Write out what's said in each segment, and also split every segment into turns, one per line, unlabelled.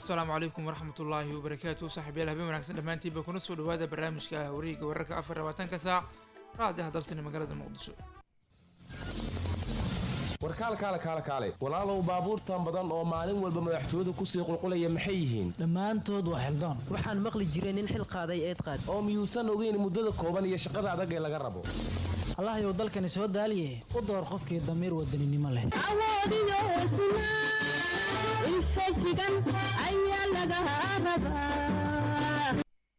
asalaamu calaykum waraxmatullaahi wabarakaatu saaxiibyaal habeen wanaagsan dhammaantiinba kuna soo dhawaada barnaamijka wareegga wararka afar labaatanka saac raadiyaha dalsani magaalada muqdisho
warkaal kaale kaale kaale walaalow baabuurtan badan oo maalin walba madaxtooyadu kusii qulqulaya maxay yihiin
dhammaantood waa xildoon
waxaan maqli jiray nin xil qaaday eed qaad
oo miyuusan ogeyn muddada kooban iyo shaqada adag ee laga rabo
allahayow dalkani soo daaliye u door qofkii damiir wadaninimo leh
awoodiyo hesnaa infajigan ayaa laga rabaa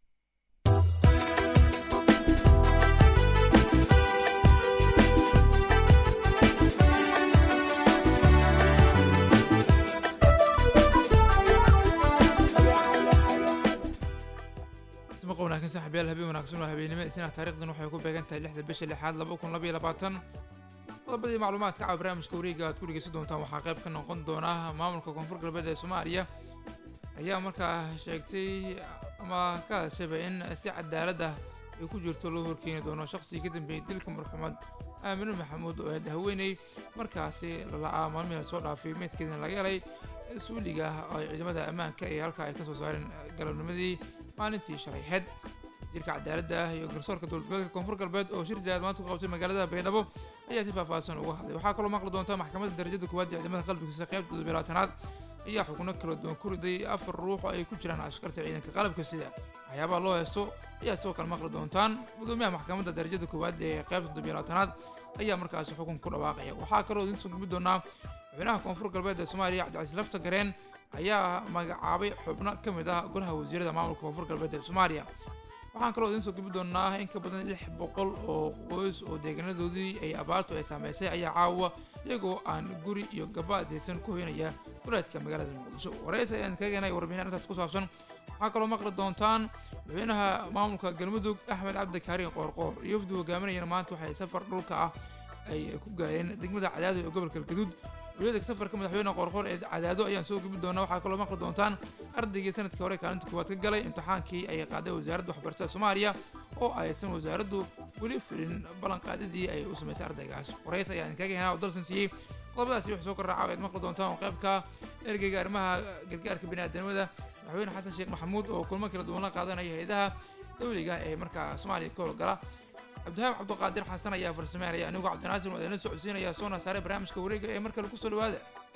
maqa wanaagsan saaxiibyaal habeen wanaagsan oo habeenimo isna taarikhdan waxay ku beegan tahay lixda bisha lixaad laba kun labaiyo labaatan qodobadii macluumaadka caawa barnaamijka wareega aad ku dhegeysan doontaan waxaa qayb ka noqon doona maamulka koonfur galbeed ee soomaaliya ayaa markaa sheegtay ama ka hadashayba in si cadaalad ah ay ku jirto loo horkeeni doono shaqsigii ka dambeeyey dilka marxuumad aamine maxamuud oo eed haweeney markaasi lala-aa maalmihii soo dhaafay meydkeedina laga helay suuliga ah oo ciidamada ammaanka ee halkaa ay kasoo saareen galabnimadii maalintii shalay heed wasiirka cadaaladda ah iyo garsoorka dowladgoboleedka koonfur galbeed oo shir jihad maanta ku qabtay magaalada baydhabo ayaa si faahfaahsan uga hadlay waxaa kaloo maqli doonta maxkamadda darajada koowaad ee ciidamada qalbigiisa qaybta toddobilaatanaad ayaa xubno kala duwan ku riday afar ruux oo ay ku jiraan askarta ciidanka qalabka sida waxyaabaha loo heeso ayaa sidoo kale maqli doontaan gudoomiyaha maxkamadda darajada koowaad ee qaybta toddobilaatanaad ayaa markaasi xukun ku dhawaaqaya waxaa kaloo idiin soo gudbi doonaa madaxweynaha koonfur galbeed ee soomaaliya cabdicasiis lafta gareen ayaa magacaabay xubno ka mid ah golaha wasiirada maamulka koonfur galbeed ee soomaaliya waxaan kaloo idiin soo gudbi doonaa in ka badan lix boqol oo qoys oo deegaanadoodii ay abaartu ay saameysay ayaa caawa iyagoo aan guri iyo gabaad haysan ku hoynaya duleedka magaalada muqdisho waraysi ayaan kaga heenay warbixin arrintaas ku saabsan waxaa kaloo maqli doontaan madaxweynaha maamulka galmudug axmed cabdi kaariin qoorqoor iyo wafdi hogaaminayana maanta waxay safar dhulka ah ay ku gaareen degmada cadaado ee gobolka galgaduud waliyaedka safarka madaxweyne qoorqoor ee cadaado ayaan soo gubi doonaa waxaa kaloo maqli doontaan ardaygii sanadkii hore kaalinta koowaad ka galay imtixaankii ay qaaday wasaaradda waxbarashada soomaaliya oo aysan wasaaraddu weli fulin ballanqaadidii ay u samaysay ardaygaas warays ayaan kaga henaa oo dalsan siiyey qodobadaasi wax soo kordhaca ayaad maqli doontaan oo qaybka ergeyga arrimaha gargaarka biniaadamada madaxweyne xasan sheekh maxamuud oo kulmo kala duwan la qaadanaya hay-adaha dowliga ee markaa soomaaliya ka howlgala cabdihaab cabdiqaadir xasan ayaa farsameynaya anigoo cabdinaasir waa idinla socodsiinaya soona saaray barnaamijka wareega ee mar kale kusoo dhawaada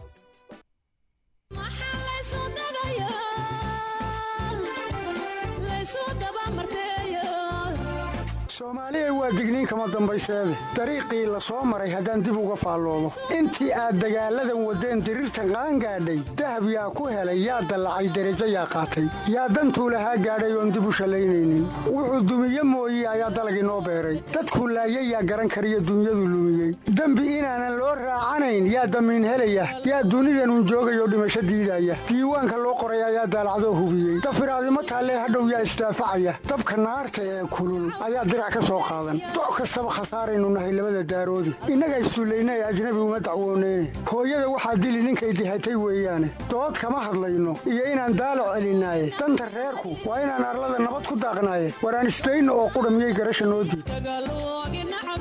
soomaaliya waa digniin kama dambayseede dariiqii la soo maray haddaan dib uga faalloodo intii aad dagaalladan waddeen diriirtan qaangaadhay dahab yaa ku helay yaa dallacay derajo yaa qaatay yaa dantuu lahaa gaadhay oon dib u shallaynaynin wuxuu dumiye mooye ayaa dalag inoo beeray dadkuu laayay yaa garan kariyo dunyadu lumiyey dembi inaanan loo raacanayn yaa damiin helaya yaa dunidanun joogayoo dhimasho diidaya diiwaanka loo qoray ayaa daalacdoo hubiyey dafiraadimo taallee hadhow yaa isdaafacaya dabka naarta ee kulul ayaa doc kastaba khasaaraynu nahay labada daaroodi innaga isduullaynay ajnabi uma dacwooneyne hooyada waxaa dili ninkay dihatay weeyaane dood kama hadlayno iyo inaan daalo celinaaye danta reerku waa inaan arlada nabad ku daaqnaaye waraan isdayno oo qudha miyay garasha noo diid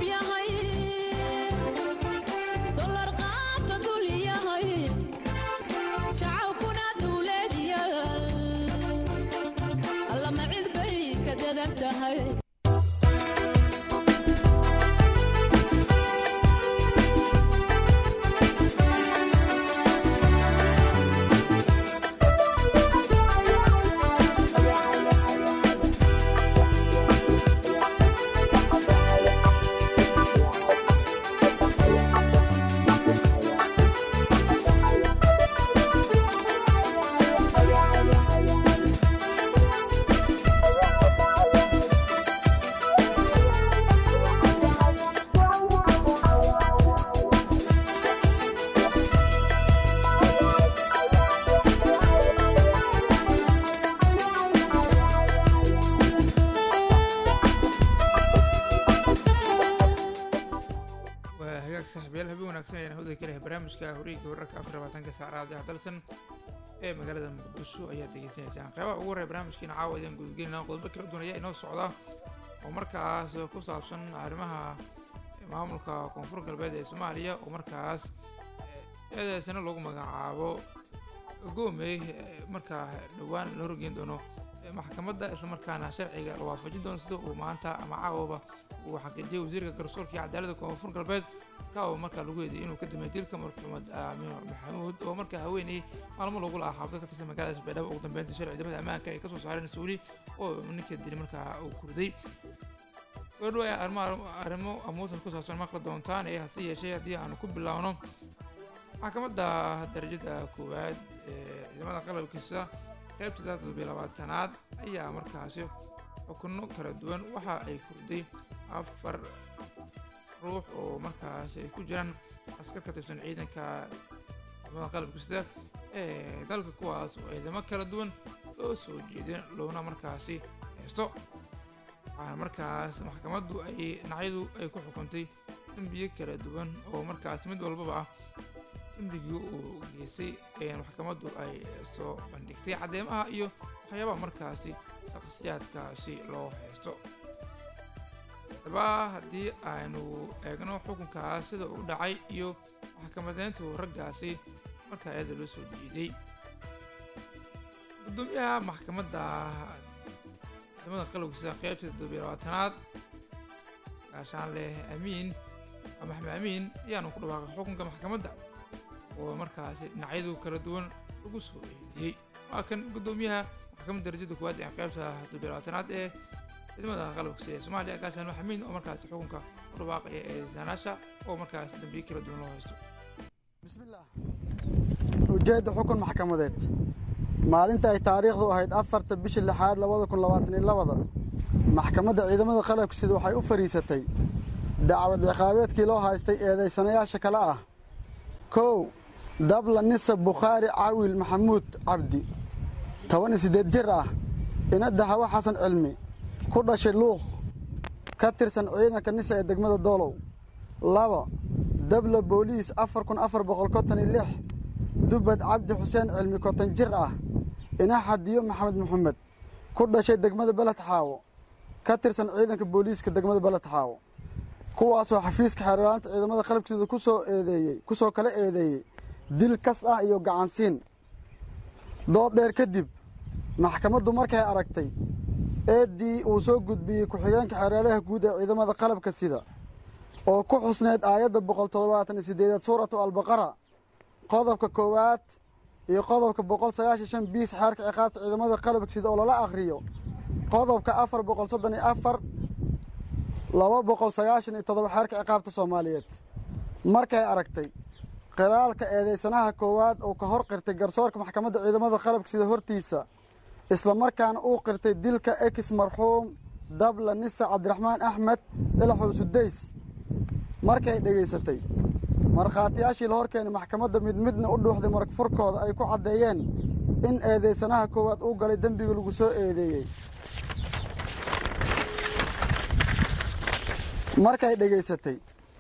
saaxiibayaal habeen wanaagsan ayaan hawada ka lehay barnaamijka horiga wararka afar labaatanka saacadaha dalsan ee magaalada muqdisho ayaad degeysanaysaan qeybaha ugu horreya barnaamijkiina caawa ayaan gudgelinaa qodobo kala duwan ayaa inoo socda oo markaas ku saabsan arrimaha maamulka koonfur galbeed ee soomaaliya oo markaas eedeysana lagu magacaabo goomey markaa dhowaan la horgeyn doono maxkamadda islamarkaana sharciga la waafajin doono sida uu maanta ama caawaba uu xaqiijiyay wasiirka garsoorka iyo cadaaladda koonfur galbeed ka oo markaa lagu eedeeyay inuu ka dambeeyay dilka marxuumad aamino maxamuud oo markaa haweenayay maalmo lagu lahaa xaafad ka tirsan magaalada isbaydhabo ugu dambeynta sharci ciidamada ammaanka ay kasoo saareen suuli oo ninka dili markaa uu kurday gabadho ay arrimo amuusan ku saabsan maqli doontaan ee hase yeeshee haddii aanu ku bilaawno maxkamadda darajada koowaad ee ciidamada qalabkiisa qaybta toddobiyo labaatanaad ayaa markaasi xukuno kala duwan waxa ay kurday afar ruux oo markaasi ay ku jiraan askar ka tirsan ciidanka ciidamada qalabkiisa ee dalka kuwaas oo ciidamo kala duwan loo soo jeedin loona markaasi haysto waxaana markaas maxkamaddu ay dhinacyadu ay ku xukuntay dembiyo kala duwan oo markaas mid walbaba ah dembigii uu geystay ee maxkamaddu ay soo bandhigtay caddeemaha iyo waxyaabaha markaasi shakhsiyaadkaasi loo haysto haddaba haddii aynu eegno xukunkaas sida uu dhacay iyo maxkamadeyntu raggaasi markaa iyada loo soo jeeday guddoomiyaha maxkamadda ciidamada qalabkiisa qaybta toddobiyo labaatanaad gaashaanleh amiin maxamed amiin ayaanu ku dhawaaqay xukunka maxkamadda oo markaasi dhinacyadu kala duwan lagu soo eediyey waa kan guddoomiyaha maxkamadda darajada koowaad ee qaybta toddobiyo labaatanaad ee ciidamada qalabkiisa ee soomaaliya gaashaan maxamiin oo markaasi xukunka ku dhawaaqaya ee saanaasha oo markaasi dambiyo kala duwan loo haysto
bismillaah ujeedda xukun maxkamadeed maalinta ay taariikhdu ahayd afarta bishii lixaad labada kun labaatan iyo labada maxkamadda ciidamada qalabkiisida waxay u fadhiisatay dacwad ciqaabeedkii loo haystay eedaysanayaasha kale ah kow dabla nisa bukhaari caawil maxamuud cabdi toban iyo siddeed jir ah inadda hawa xasan cilmi ku dhashay luuq ka tirsan ciidanka nisa ee degmada doolow laba dabla booliis afar kun afar boqol konton iyo lix dubad cabdi xuseen cilmi konton jir ah ina xadiyo maxamed maxamed ku dhashay degmada beled xaawo ka tirsan ciidanka booliiska degmada beled xaawo kuwaasoo xafiiska xeerlaanta ciidamada qalabkiisa ku soo eedeeyey ku soo kala eedeeyey dil kas ah iyo gacansiin dood dheer kadib maxkamaddu markay aragtay eeddii uu soo gudbiyey ku-xigeenka xeeraalaha guud ee ciidamada qalabka sida oo ku xusneyd aayadda boqol toddobaatan iyo siddeedaad suuratu albaqara qodobka koowaad iyo qodobka boqol sagaashan shan biis xeerka ciqaabta ciidamada qalabka sida oo lala akhriyo qodobka afar boqol soddon iyo afar laba boqol sagaashan iyo toddoba xeerka ciqaabta soomaaliyeed markay aragtay qiraalka eedaysanaha koowaad uu ka hor qirtay garsoorka maxkamadda ciidamada qalabka sida hortiisa islamarkaana uu qirtay dilka ex marxuum dabla nisa cabdiraxmaan axmed ilaxow sudays markay dhegaysatay markhaatiyaashii la hor keenay maxkamadda mid midna u dhuuxday maragfurkooda ay ku caddeeyeen in eedaysanaha koowaad uu galay dembiga lagu soo eedeeyey markay dhegaysatay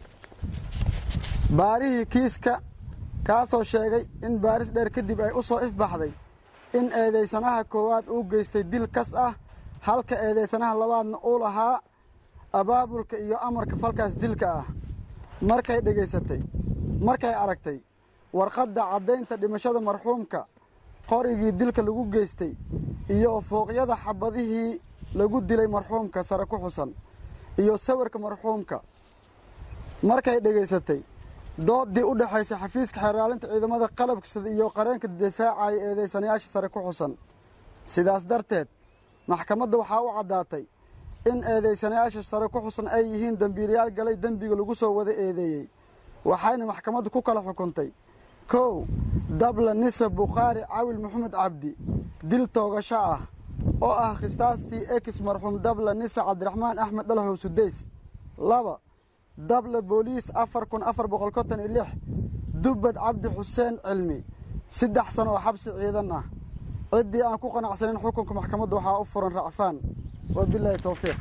baarihii kiiska kaasoo sheegay in baaris dheer kadib ay u soo ifbaxday in eedaysanaha koowaad uu geystay dil kas ah halka eedaysanaha labaadna uu lahaa abaabulka iyo amarka falkaas dilka ah markay dhegaysatay markay aragtay warqadda caddaynta dhimashada marxuumka qorigii dilka lagu geystay iyo fooqyada xabadihii lagu dilay marxuumka sare ku xusan iyo sawirka marxuumka markay dhegaysatay dooddii u dhexaysay xafiiska xeeraalinta ciidamada qalabkisada iyo qareenka difaacaya eedaysanayaasha sare ku xusan sidaas darteed maxkamadda waxaa u caddaatay in eedaysanayaasha sare ku xusan ay yihiin dembiilayaal galay dembiga lagu soo wada eedeeyey waxayna maxkamaddu ku kala xukuntay kow dabla nisa bukhaari cawil maxamed cabdi dil toogasho ah oo ah khistaastii ex marxuum dabla nisa cabdiraxmaan axmed dhalhow sudays laba dabla booliis afar kun afar boqol konton iyo lix dubbad cabdi xuseen cilmi saddex sano oo xabsi ciidan ah ciddii aan ku qanacsanin xukunka maxkamadda waxaa u furan racfaan wabilaahi towfiiq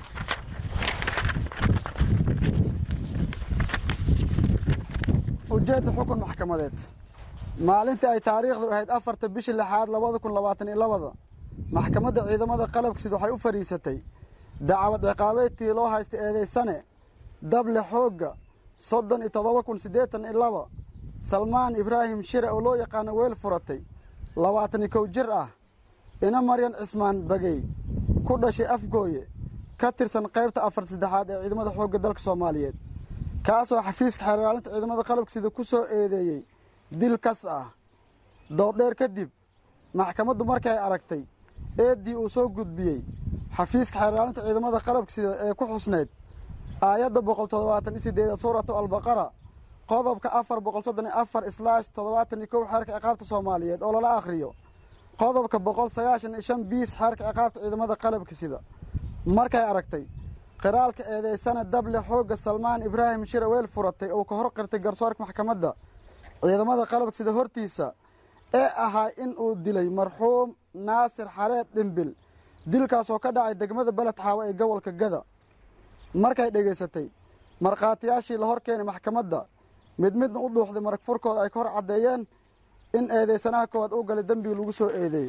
ujeedda xukun maxkamadeed maalintii ay taariikhdu ahayd afarta bishii lixaad labada kun labaatan iyo labada maxkamadda ciidamada qalabkisid waxay u fadhiisatay dacwad ciqaabeedtii loo haystay eedaysane dable xoogga soddon iyo toddoba kun siddeetan iyo laba salmaan ibraahim shire oo loo yaqaano weel furatay labaatan iyo kow jir ah ina maryan cismaan bagey ku dhashay afgooye ka tirsan qaybta afar saddexaad ee ciidamada xoogga dalka soomaaliyeed kaasoo xafiiska xeerlaalinta ciidamada qalabka sida ku soo eedeeyey dil kas ah dooddheer kadib maxkamaddu markay aragtay eeddii uu soo gudbiyey xafiiska xeerlaalinta ciidamada qalabka sida ee ku xusneyd aayadda boqol toddobaatan iyo sideedaad suuratu albaqara qodobka afar boqol soddon iyo afar islaash toddobaatan iyo kow xeerka ciqaabta soomaaliyeed oo lala akhriyo qodobka boqol sagaashan iyo shan biis xeerka ciqaabta ciidamada qalabka sida markay aragtay qiraalka eedeysana dable xoogga salmaan ibraahim shire weel furatay uu ka hor qirtay garsoorka maxkamadda ciidamada qalabka sida hortiisa ee ahaa in uu dilay marxuum naasir xareed dhimbil dilkaasoo ka dhacay degmada beled xaawo ee gobolka gada markay dhegaysatay markhaatiyaashii la hor keenay maxkamadda mid midna u dhuuxday marag furkooda ay ka hor caddeeyeen in eedeysanaha koowaad uu galay dembigi lagu soo eedeeyey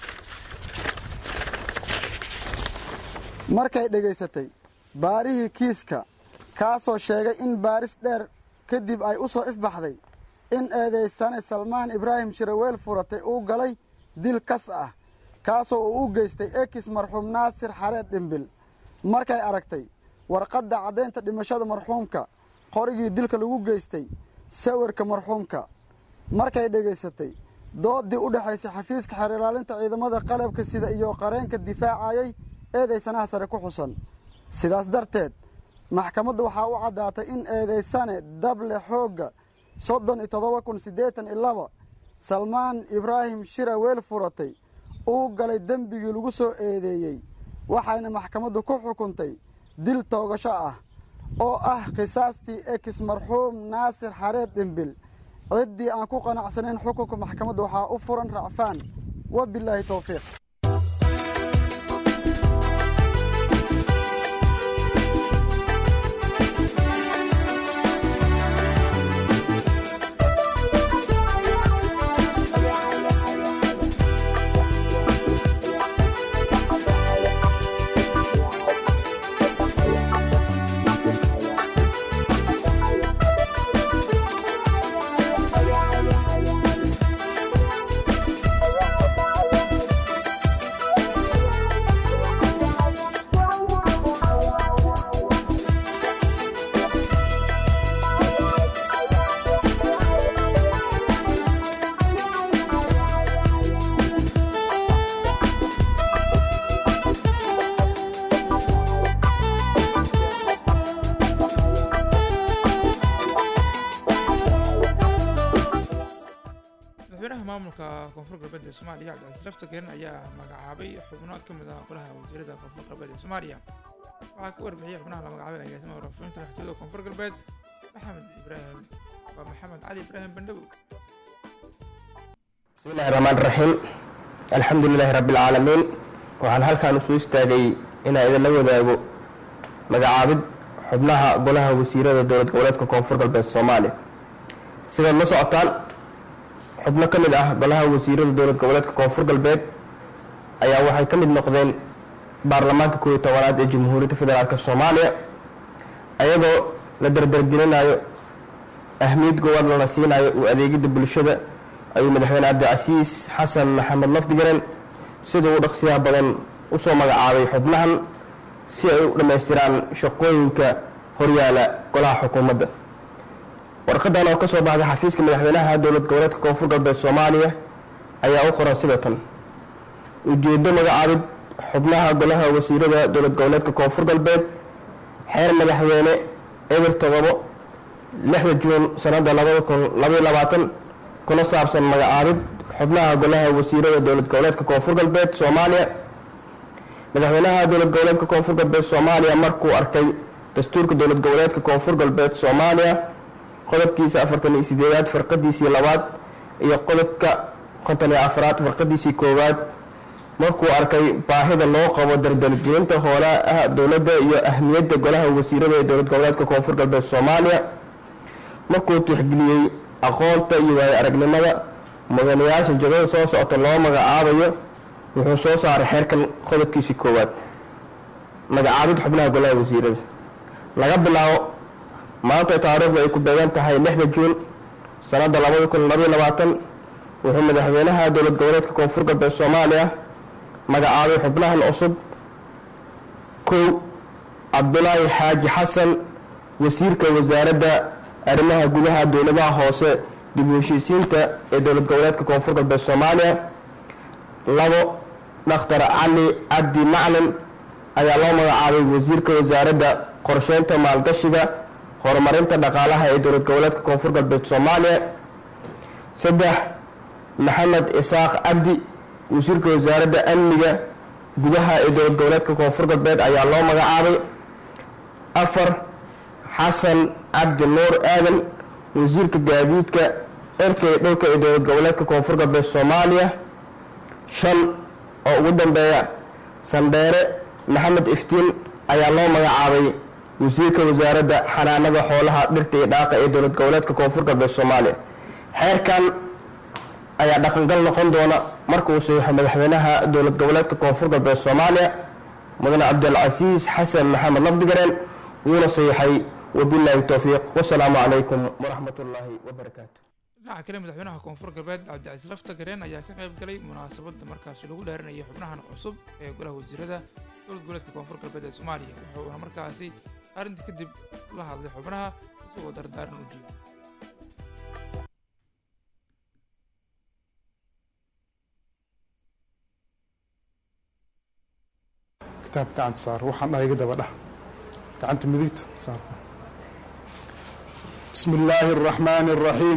markay dhegaysatay baarihii kiiska kaasoo sheegay in baaris dheer kadib ay u soo ifbaxday in eedeysane salmaan ibraahim shiraweel furatay uu galay dil kas ah kaasoo uu u geystay ekis marxuum naasir xareed dhimbil markay aragtay warqadda caddaynta dhimashada marxuumka qorigii dilka lagu geystay sawirka marxuumka markay dhegaysatay dooddii u dhexaysay xafiiska xeer ilaalinta ciidamada qalabka sida iyo qareenka difaacayay eedeysanaha sare ku xusan sidaas darteed maxkamaddu waxaa u caddaatay in eedeysane dable xoogga soddon iyo toddoba kun siddeetan iyo laba salmaan ibraahim shira weel furatay uu galay dembigii lagu soo eedeeyey waxayna maxkamaddu ku xukuntay dil toogasho ah oo ah khisaastii ekis marxuum naasir xareed dhimbil ciddii aan ku qanacsanayn xukunka maxkamadda waxaa u furan racfaan wabilaahi towfiiq
madaxweynaha maamulka koonfur galbeed ee soomaaliya cabdicasiis lafta gerin ayaa magacaabay xubno ka mid ah golaha wasiirada koonfur galbeed ee soomaaliya waxaa ka warbixiyey xubnaha la magacaabay agaasimaha waraafinta madaxtooyada koonfur galbeed maxamed ibraahim waa maxamed cali ibraahim bandhabow
bismi illahi raxmaan raxiim alxamdu lilaahi rabbi alcaalamiin waxaan halkan usoo istaagay inaan idinla wadaago magacaabid xubnaha golaha wasiirada dowlad goboleedka koonfur galbeed soomaaliya sidaad la socotaan xubno ka mid ah golaha wasiirada dowlad goboleedka koonfur galbeed ayaa waxay ka mid noqdeen baarlamaanka koob iyo tobanaad ee jamhuuriyadda federaalk soomaaliya ayagoo la dardargelinayo ahmiyad gobol lana siinayo u adeegidda bulshada ayuu madaxweyne cabdicasiis xasan maxamed lafdigaren sida uu dhaqsiyaha badan usoo magacaabay xubnahan si ay u dhammaystiraan shaqooyinka horyaala golaha xukuumadda warqadan oo ka soo baxday xafiiska madaxweynaha dowlad goboleedka koonfur galbeed soomaaliya ayaa u qoran sida tan ujeedo magacaabid xubnaha golaha wasiirada dowlad goboleedka koonfur galbeed xeer madaxweyne eber todobo lixda juun sanada labada kun labaiyo labaatan kuna saabsan magacaabid xubnaha golaha wasiirada dowlad goboleedka koonfur galbeed soomaaliya madaxweynaha dowlad goboleedka koonfur galbeed soomaaliya markuu arkay dastuurka dowlad goboleedka koonfur galbeed soomaaliya qodobkiisa afartan iyo sideedaad farqadiisii labaad iyo qodobka konton iyo afraad farqadiisii koowaad markuu arkay baahida loo qabo dardargelinta hoolaha dowladda iyo ahmiyadda golaha wasiirada ee dowlad goboleedka koonfur galbeed soomaaliya markuu tixgeliyey aqoonta iyo waayo aragnimada mudanayaasha jagada soo socota loo magacaabayo wuxuu soo saaray xeerkan qodobkiisii koowaad magacaabid xubnaha golaha wasiirada laga bilaabo maanta taariikhdu ay ku beegan tahay lixda juun sanada labada kun labaiyo labaatan wuxuu madaxweynaha dowlad goboleedka koonfur galbeed soomaaliya magacaabay xubnahan cusub kow cabdulaahi xaaji xasan wasiirka wasaaradda arrimaha gudaha dowladaha hoose dib u heshiisiinta ee dowlad goboleedka koonfur galbeed soomaaliya labo dhakhtar cali cabdi maclin ayaa loo magacaabay wasiirka wasaaradda qorsheynta maalgashiga horumarinta dhaqaalaha ee dowlad goboleedka koonfur galbeed soomaaliya saddex maxamed isaaq cabdi wasiirka wasaaradda amniga gudaha ee dowlad goboleedka koonfur galbeed ayaa loo magacaabay afar xasan cabdi nuur aadan wasiirka gaadiidka cirka iyo dhulka ee dowlad goboleedka koonfur galbeed soomaaliya shan oo ugu dambeeya sandheere maxamed iftiin ayaa loo magacaabay wasiirka wasaaradda xanaanada xoolaha dhirta iyo dhaaqa ee dowlad goboleedka koonfur galbeed soomaaliya xeerkan ayaa dhaqangal noqon doona marka uu saxiixo madaxweynaha dowlad goboleedka koonfur galbeed soomaaliya mudane cabdilcasiis xasan maxamed lafdigareen wuuna saxiixay wabilaahi towfiiq wasalaamu calaykum waraxmat ullaahi wabarakaatu
dhinaca kale madaxweynaha koonfur galbeed cabdicasiis lafta gareen ayaa ka qayb galay munaasabadda markaasi lagu dhaarinayay xubnahan cusub ee golaha wasiirada dowlad goboleedka koonfur galbeed ee soomaaliya wuxuuna markaasi arrintii kadib la hadlay xubnaha isagoo dardaaran u jeeday
kitaab gacanta saar waxaan dhahay iga daba dhah gacanta midigta saar bismi illaahi araxmaani araxiim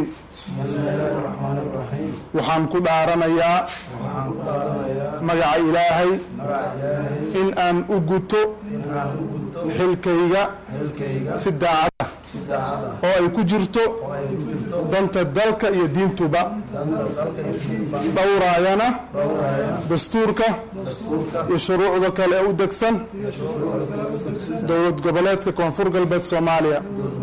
waxaan ku dhaaranayaa magaca ilaahay in aan u guto xilkayga si daacad ah oo ay ku jirto danta dalka iyo diintuba dhowraayana dastuurka iyo shuruucda kale ee u degsan dowlad goboleedka koonfur galbeed soomaaliya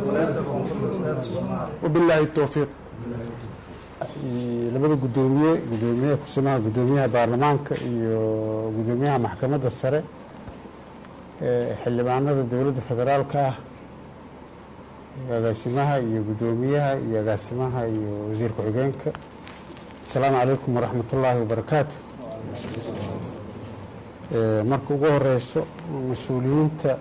wabilaahi towfiiq
labada gudoomiye gudoomiyaha kusimaha gudoomiyaha baarlamaanka iyo gudoomiyaha maxkamadda sare ee xildhibaanada dowladda federaalka ah agaasimaha iyo gudoomiyaha iyo agaasimaha iyo wasiir ku-xigeenka asalaamu calaykum waraxmat ullaahi wabarakaatu marka ugu horeyso mas-uuliyiinta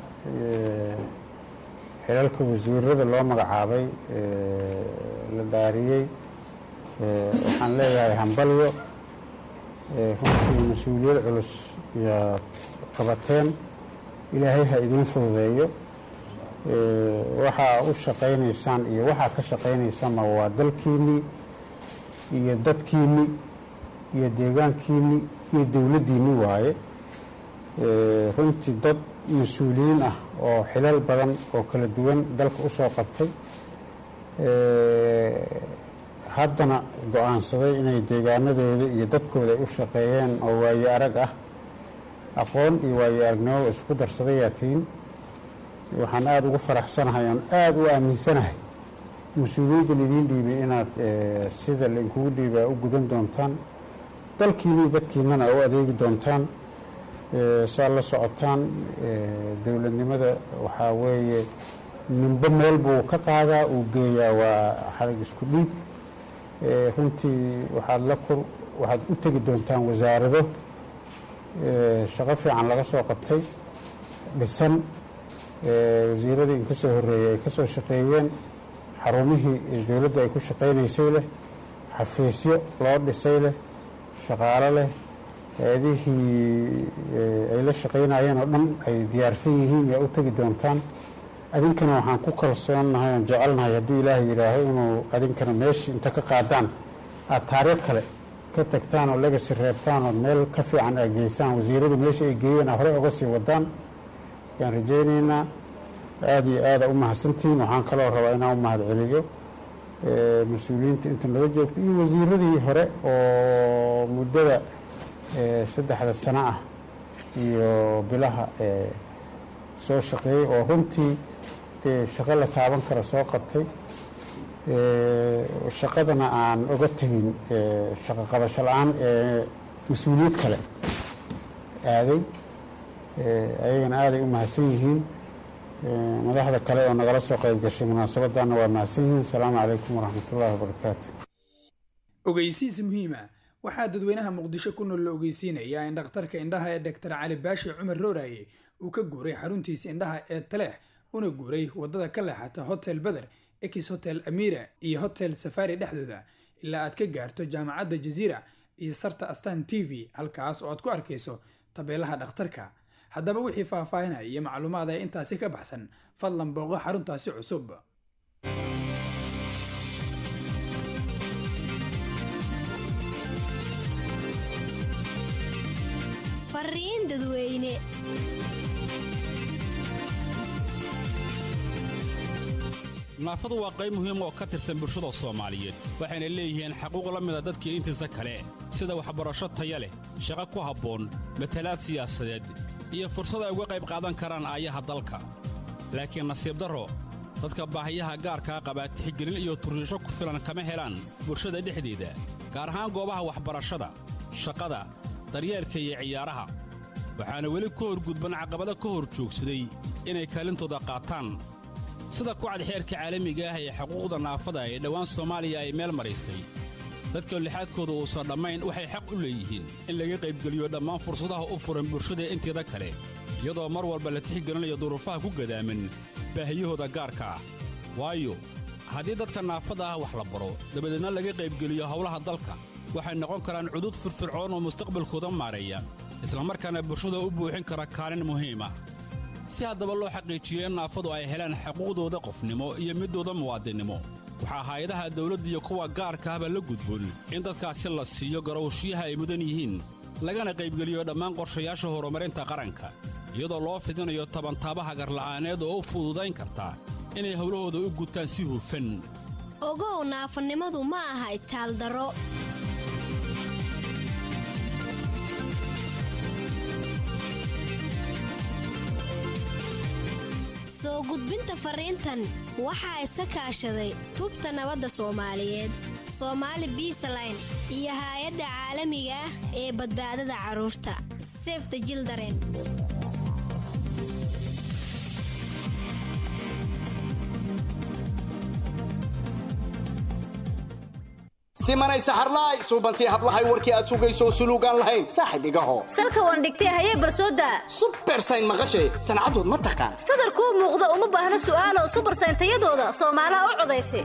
xilalka wasiirada loo magacaabay la dhaariyey waxaan leeyahay hambalyo runtii mas-uuliyad culus iyaad qabateen ilaahay ha idiin fududeeyo waxaa u shaqaynaysaan iyo waxaa ka shaqaynaysaanma waa dalkiinnii iyo dadkiinni iyo deegaankiinni iyo dowladdiinni waaye runtii dad mas-uuliyiin ah oo xilal badan oo kala duwan dalka u soo qabtay haddana go-aansaday inay deegaanadooda iyo dadkooda ay u shaqeeyeen oo waaye arag ah aqoon iyo waaye aragnimo isku darsadayaa tihiin waxaan aada ugu faraxsanahay oon aada u aaminsanahay mas-uuliyaddan idiin dhiibay inaad sida lainkugu dhiibaa u gudan doontaan dalkiina iyo dadkiinana u adeegi doontaan saad la socotaan dowladnimada waxaa weeye ninbo meel buu ka qaadaa uu geeyaa waa xadag isku dhiib runtii waxaad la kur waxaad u tegi doontaan wasaarado shaqo fiican laga soo qabtay dhisan wasiiradii in ka soo horreeyey ay ka soo shaqeeyeen xarumihii dowladda ay ku shaqaynaysay leh xafiisyo loo dhisay leh shaqaalo leh hay-adihii ay la shaqaynayeen oo dhan ay diyaarsan yihiin yaa u tegi doontaan adinkana waxaan ku kalsoonnahay oon jecelnahay hadduu ilaahay yidhaaho inuu adinkana meeshii inta ka qaadaan aada taariikh kale ka tagtaan oo legasi reebtaan oo meel ka fiican aad geysaan wasiiradu meesha ay geeyeen aa horey oga sii wadaan ayaan rajaynaynaa aada iyo aada u mahadsantihiin waxaan kaloo rabaa inaan u mahad celiyo mas-uuliyiinta inta nala joogta iyo wasiiradii hore oo muddada saddexda sano ah iyo bilaha soo shaqeeyey oo runtii dee shaqo la taaban kara soo qabtay shaqadana aan oga tegin shaqo qabasho la-aan ee mas-uuliyad kale aaday ayagana aaday u mahadsan yihiin madaxda kale oo nagala soo qayb gashay munaasabadana waa mahadsan yihiin asalaamu calaykum waraxmat ullaahi wabarakaatu
ogeysiis muhiima waxaa dadweynaha muqdisho ku nool la ogeysiinayaa in dhakhtarka indhaha ee doctor cali baashi cumar rooraye uu ka guuray xaruntiisa indhaha ee taleex una guuray wadada ka leexata hotel beder ex hotel amira iyo hotel safari dhexdooda ilaa aad ka gaarto jaamacadda jaziira iyo sarta astan t v halkaas oo aad ku arkayso tabeelaha dhakhtarka haddaba wixii faahfaahinaya iyo macluumaad ee intaasi ka baxsan fadlan booqo xaruntaasi cusub
fariin dadweyne
naafadu waa qayb muhiim oo ka tirsan bulshada soomaaliyeed waxayna leeyihiin xaquuq la mida dadkii intiisa kale sida waxbarasho taya leh shaqo ku habboon matalaad siyaasadeed iyo fursad ay uga qayb qaadan karaan aayaha dalka laakiin nasiib darro dadka baahiyaha gaarkaa qabaa tixgelin iyo turriisho ku filan kama helaan bulshada dhexdeeda gaar ahaan goobaha waxbarashada shaqada daryeelka iyo ciyaaraha waxaana weli ka horgudban caqabado ka hor joogsaday inay kaalintooda qaataan sida kucad xeerka caalamiga ah ee xuquuqda naafada ee dhowaan soomaaliya ay meel maraysay dadka lixaadkooda uusan dhammayn waxay xaq u leeyihiin in laga qaybgeliyo dhammaan fursadaha u furan bulshada inteeda kale iyadoo mar walba la tixgelinayo duruufaha ku gadaaman baahiyahooda gaarka ah waayo haddii dadka naafada ah wax la baro dabadeedna laga qaybgeliyo howlaha dalka waxay noqon karaan cudud firfircoon oo mustaqbalkooda maareeya islamarkaana bulshada u buuxin kara kaalin muhiim ah si haddaba loo xaqiijiyo in naafadu ay helaan xuquuqdooda qofnimo iyo middooda muwaadinnimo waxaa hay-adaha dawladda iyo kuwa gaarka ahba la gudboon in dadkaasi la siiyo garowshiyaha ay mudan yihiin lagana qaybgeliyo dhammaan qorshayaasha horumarinta qaranka iyadoo loo fidinayo tabantaabaha garla'aaneed oo u fududayn karta inay howlahooda u gutaan si hufan
ogow naafanimadu ma aha itaaldaro soo gudbinta fariintan waxaa iska kaashaday tubta nabadda soomaaliyeed soomaali biisaline iyo haay-adda caalamiga ah ee badbaadada carruurta sefta jildaren
simanay saxarlaay suubantii hablahay warkii aad sugayso suluugaan lahayn saaxib igaho
salka waan dhigtay hayee barsooda
subersayn maqashay sancadood ma taqaan
sadarkuu muuqda uma baahna su'aalo subersayn tayadooda soomaalaha u codaysa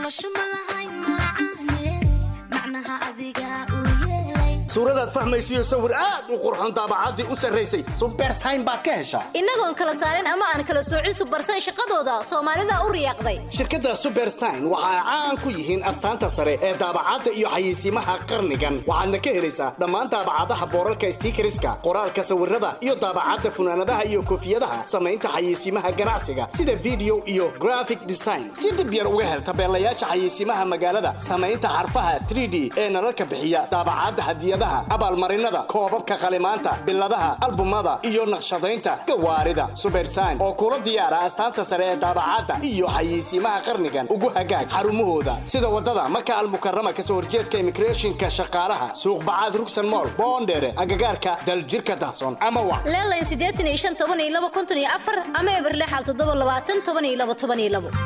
suuradaad fahmaysiyo sawir aad u qurxon daabacaddii u sarraysay subersayn baad ka heshaa
innagoon kala saarin ama aan kala soocin subersayn shaqadooda soomaalida u riyaaqday
shirkadda subersayn waxa ay caan ku yihiin astaanta sare ee daabacadda iyo xayeysiimaha qarnigan waxaadna ka helaysaa dhammaan daabacadaha boorarka stiikariska qoraalka sawirada iyo daabacadda funaanadaha iyo koofiyadaha samaynta xayeysiimaha ganacsiga sida video iyo graphic design si dhib yar uga hel tabeelayaasha xayeysiimaha magaalada samaynta xarfaha 3d ee nalalka bixiya daabacadda hadiyadaha abaalmarinada koobabka qalimaanta biladaha albumada iyo naqshadaynta gawaarida subersayn oo kula diyaara astaanta sare ee daabacadda iyo xayeysiimaha qarnigan ugu hagaag xarumahooda sida wadada maka almukarama kasoo horjeedka immigrationka shaqaalaha suuqbacaad rugsan mool boondheere agagaarka daljirka dahsoon ama wa
leelayn siddeetan iyo shan toban iyo laba konton iyo afar ama eberlexal toddoba labaatan toban iyo laba toban iyo labo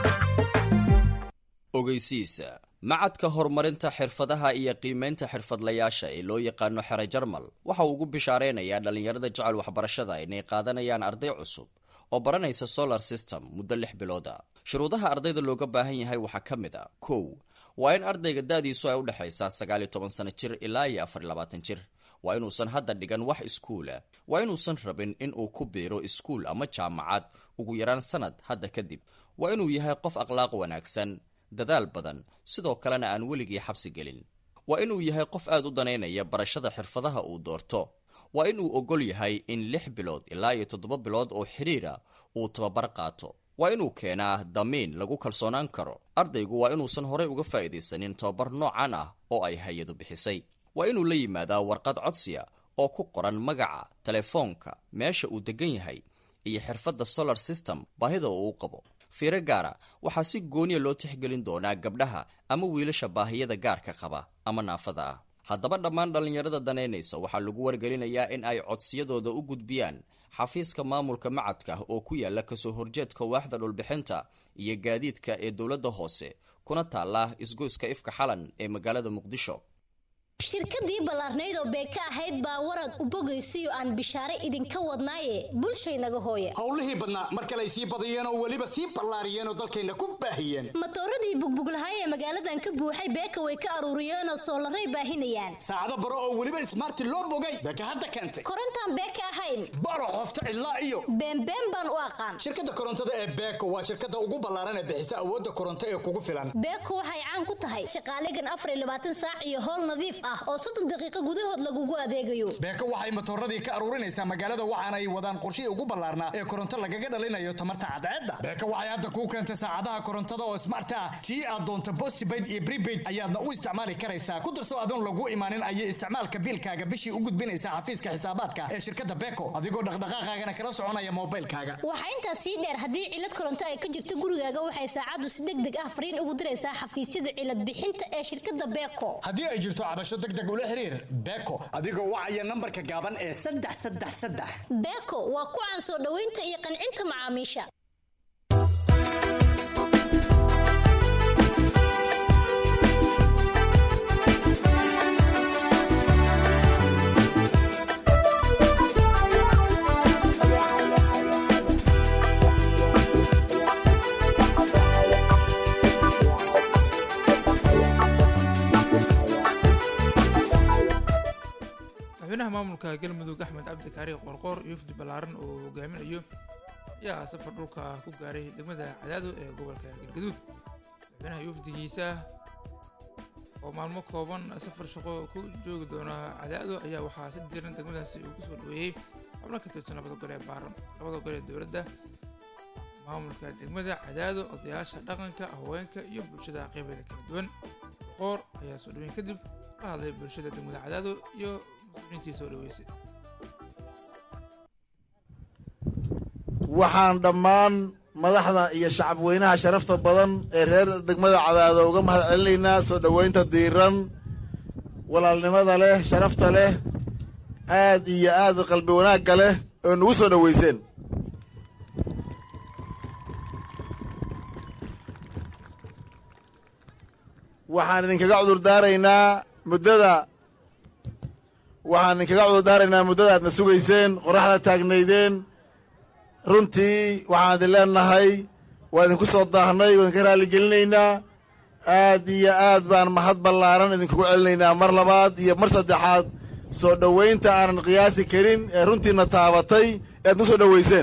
ogeysiisa macadka horumarinta xirfadaha iyo qiimaynta xirfadlayaasha ee loo yaqaano xere jarmal waxa uu ugu bishaaraynayaa dhallinyarada jecel waxbarashada inay qaadanayaan arday cusub oo baranaysa solar system muddo lix bilooda shuruudaha ardayda looga baahan yahay waxaa ka mid a kow waa in ardayga da-diisu ay u dhexaysaa sagaal iyo toban sano jir ilaa iyo afar iyo labaatan jir waa inuusan hadda dhigan wax iskuula waa inuusan rabin in uu ku biiro iskuul ama jaamacad ugu yaraan sanad hadda kadib waa inuu yahay qof akhlaaq wanaagsan dadaal badan sidoo kalena aan weligii xabsi gelin waa inuu yahay qof aad u danaynaya barashada xirfadaha uu doorto waa inuu ogol yahay in lix bilood ilaa iyo toddoba bilood oo xidhiira uu tababar qaato waa inuu keenaa damiin lagu kalsoonaan karo ardaygu waa inuusan horey uga faa'iidaysanin tababar noocan ah oo ay hay-adu bixisay waa inuu la yimaadaa warqad codsiya oo ku qoran magaca telefoonka meesha uu degan yahay iyo xirfadda solar system baahida uu u qabo fiiro gaara waxaa si gooniya loo tixgelin doonaa gabdhaha ama wiilasha baahiyada gaarka qaba ama naafada ah haddaba dhammaan dhallinyarada danaynaysa waxaa lagu wargelinayaa in ay codsiyadooda u gudbiyaan xafiiska maamulka macadka oo ku yaala kasoo horjeedka waaxda dhulbixinta iyo gaadiidka ee dowladda hoose kuna taala isgoyska ifka xalan ee magaalada muqdisho
shirkadii ballaarnayd oo beeka ahayd baa warad u bogaysiyo aan bishaare idinka wadnaaye bulshaynaga hooya
howlihii badnaa mar kale ay sii badiyeen oo weliba sii ballaariyeen oo dalkayna ku baahiyeen
matooradii bugbuglahay ee magaaladan ka buuxay beeka way ka aruuriyeenoo soolaray baahinayaan
saacado baro oo weliba ismaarti loo bogay beeka hadda keentay
korontaan beeka ahayn
baro qofta cidlaa iyo
beenbeen baan u aqaan
shirkadda korontada ee beeko waa shirkadda ugu ballaaran ee bixisa awoodda koronto ee kugu filan
beeko waxay caan ku tahay shaqaalegan afar iyo labaatan saac iyo howl nadiif ah oo soddon daqiiqo gudahood lagugu adeegayo
beeko waxay matooradii ka aruurinaysaa magaalada waxaana ay wadaan qorshihii ugu ballaarnaa ee koronto lagaga dhalinayo tamarta cadceedda beeko waxay hadda kuu keentay saacadaha korontada oo smart ah tii aad doonto postpaid iyo prepaid ayaadna u isticmaali karaysaa ku darso adoon lagu imaanin ayay isticmaalka biilkaaga bishii u gudbinaysaa xafiiska xisaabaadka ee shirkadda beeko adigoo dhaqdhaqaaqaagana kala soconaya moobilkaaga
waxaa intaas sii dheer haddii cilad koronto ay ka jirto gurigaaga waxay saacaddu si deg deg ah fariin ugu diraysaa xafiisyada cilad bixinta ee shirkadda beeko
haddii ay jirto cabasho deg deg ula xiriir beeko adigoo wacaya nambarka gaaban ee saddex saddex saddex
beeko waa ku caan soo dhoweynta iyo qancinta macaamiisha
madaxweynaha maamulka galmudug axmed cabdi kaari qorqoor iyo wafdi ballaaran oo hogaaminayo ayaa safar dhulka ku gaaray degmada cadaado ee gobolka galgaduud madaxweynaha iyo wafdigiisa oo maalmo kooban safar shaqo ku joogi doona cadaado ayaa waxaa si diiran degmadaasi uu kusoo dhaweeyey xubno ka tirsan labada gol ee baaran labada gol ee dowladda maamulka degmada cadaado odayaasha dhaqanka haweenka iyo bulshada qeybeeda kala duwan qorqoor ayaa soo dhaweyn kadib la hadlay bulshada degmada cadaado iyo mas-uuliyiintii soo dhaweysay
waxaan dhammaan madaxda iyo shacab weynaha sharafta badan ee reer degmada cadaado uga mahad celinaynaa soo dhoweynta diiran walaalnimada leh sharafta leh aad iyo aad qalbi wanaagga leh oo nagu soo dhoweyseen waxaan idinkaga cudur daaraynaa muddada waxaan idinkaga cudur daaraynaa muddada aadna sugayseen qoraxda taagnaydeen runtii waxaan idin leenahay waa idinku soo daahnay waa idinka raalligelinaynaa aad iyo aad baan mahad ballaaran idinkugu celinaynaa mar labaad iyo mar saddexaad soo dhoweynta aanan qiyaasi karin ee runtiina taabatay ee aad nagu soo dhoweyseen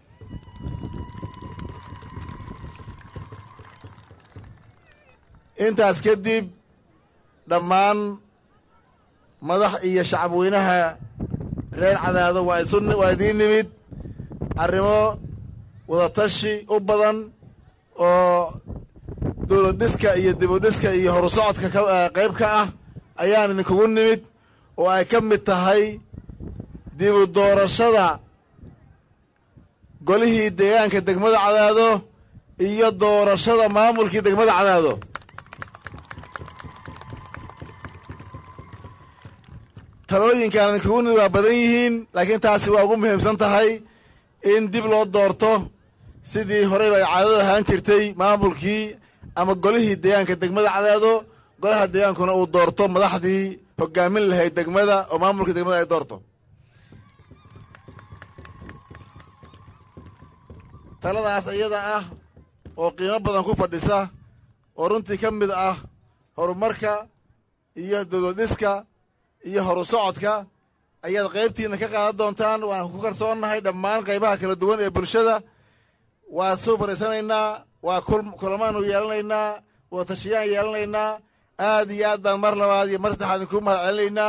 intaas kadib dhammaan madax iyo shacab weynaha reer cadaado waa isu waa idiin nimid arrimo wadatashi u badan oo dowlad dhiska iyo dibudhiska iyo horusocodka ka qayb ka ah ayaan idinkugu nimid oo ay ka mid tahay dibu doorashada golihii deegaanka degmada cadaado iyo doorashada maamulkii degmada cadaado talooyinkaan idinkugu nimid waa badan yihiin laakiin taasi waa ugu muhiimsan tahay in dib loo doorto sidii horeyba ay caadadu ahaan jirtay maamulkii ama golihii deegaanka degmada cadaado golaha deegaankuna uu doorto madaxdii hogaamin lahayd degmada oo maamulkii degmada ay doorto taladaas iyada ah oo qiimo badan ku fadhisa oo runtii ka mid ah horumarka iyo dowladdhiska iyo horu socodka ayaad qaybtiina ka qaadan doontaan waan ku kalsoonnahay dhammaan qaybaha kala duwan ee bulshada waa soo fariisanaynaa waa kulamaanu yeelanaynaa wadatashiyaan yeelanaynaa aad iyo aad baan mar labaad iyo mar saddexaad inkuu mahad celinaynaa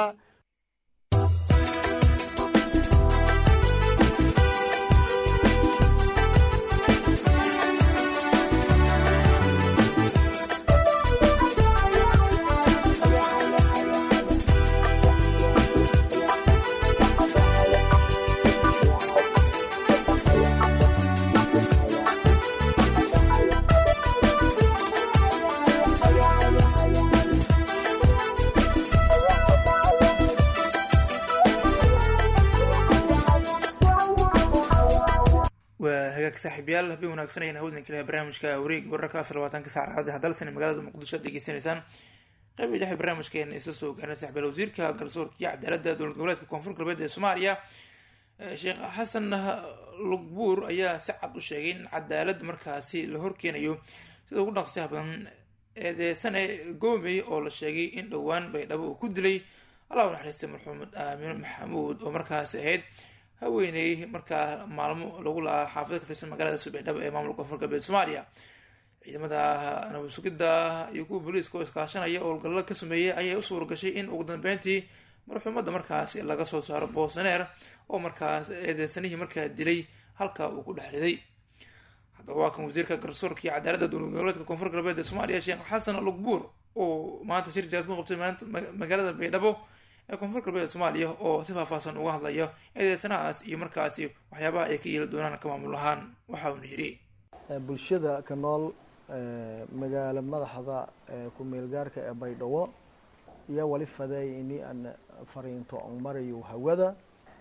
waa hagaag saaxiibayaal habeen wanaagsan ayaan hawdan kaleha barnaamijka wareega wararka afar labaatanka saacada haddalsan magaalada muqdisho aad degeysanaysaan qaybii dhexe barnaamijkeena isa soo gaarnay saxbeel wasiirka garsoorka iyo cadaaladda dowlad goboleedka koonfur galbeed ee soomaaliya sheekh xasan lugbuur ayaa si cad u sheegay in cadaalad markaasi la horkeenayo sida ugu dhaqsiyaha badan eedeysane goomey oo la sheegay in dhowaan baydhabo uu ku dilay allah u naxariistay marxuumad aamino maxamuud oo markaasi ahayd haweeney markaa maalmo lagu lahaa xaafada ka tirsan magaalada subaydhabo ee maamulka koonfur galbeed soomaaliya ciidamada nabad sugidda iyo kuwa booliiska oo iskaashanaya oo howlgallo ka sameeyey ayay u suura gashay in ugu dambeyntii marxuumadda markaasi laga soo saaro boosaneer oo markaas eedeysanihii markaa dilay halka uu ku dhex riday haddaba waa kan wasiirka garsoorka iyo cadaaladda dowlad goboleedka koonfur galbeed ee soomaaliya sheekh xasan lugbuur oo maanta shir jaad ku qabtay maanta magaalada baydhabo ee koonfur galbeed soomaaliya oo si faahfaahsan uga hadlaya eedeysanahaas iyo markaasi waxyaabaha ay ka yeeli doonaan ka maamul ahaan waxa uuna yidhi
bulshada ka nool magaalo madaxda ku-meelgaarka ee baydhabo iyo wali faday ini aan fariinto on marayo hawada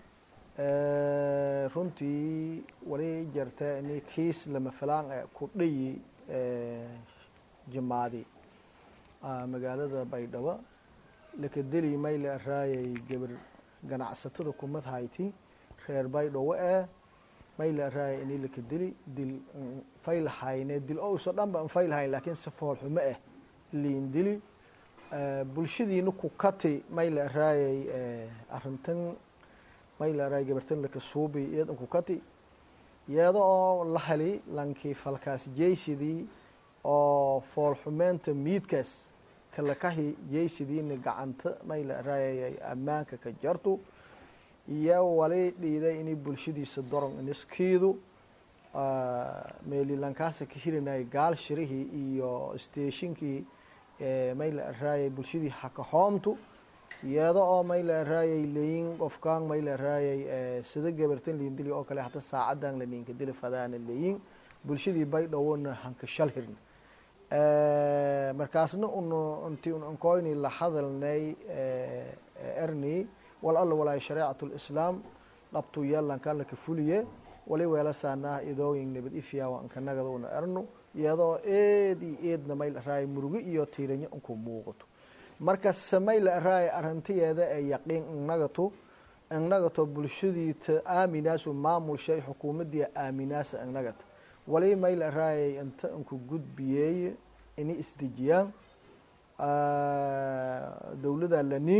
runtii wali jarta ini kiis lama filaan ee ku dhayi jimaadi magaalada baydhabo lakadeli mayle raayay gabar ganacsatada kumad hayti reer baydhabo ee mayle raayay ini lakadeli dil fayl hayne dil owso dhanba an fayl hayn laakiin si fool xumo ah liin dili bulshadiina ku kati mayle raayay arrintan mayle raay gabartan laka suubi iyadan ku kati iyada oo la heli lankii falkaas jeysidii oo fool xumeenta miidkaas kalakahi jeysidiina gacanta mayle raayay ammaanka ka jartu iyo wali dhiiday inay bulshadiisa doron iniskiidu meelilankaasa ka hirinayay gaal shirihii iyo steeshinkii mayle raayay bulshadii hakahoomtu iyada oo mayle raayay leyin qofkaan mayle raayay sida gabartan liindili oo kale hata saacadan la ninka dili fadaana leyin bulshadii baydhowona hanka shal hirna markaasna un inti un ankoyni la hadalnay erni wal alla walaay shareecat lislaam dhabtu yeelankan laka fuliye wali weelasaanaa idooyin nabad ifyaawa ankanagada una erno iyadoo eed iyo eedna mayl raay murugo iyo tiiranyo unku muuqato marka samayl raay arrintiyeeda ee yaqiin innagatu innagato bulshadiita aaminaasu maamulshay xukuumadii aaminaasa innagata wali mayl raayay inta inku gudbiyeey ini isdejiyaan dowlada laniin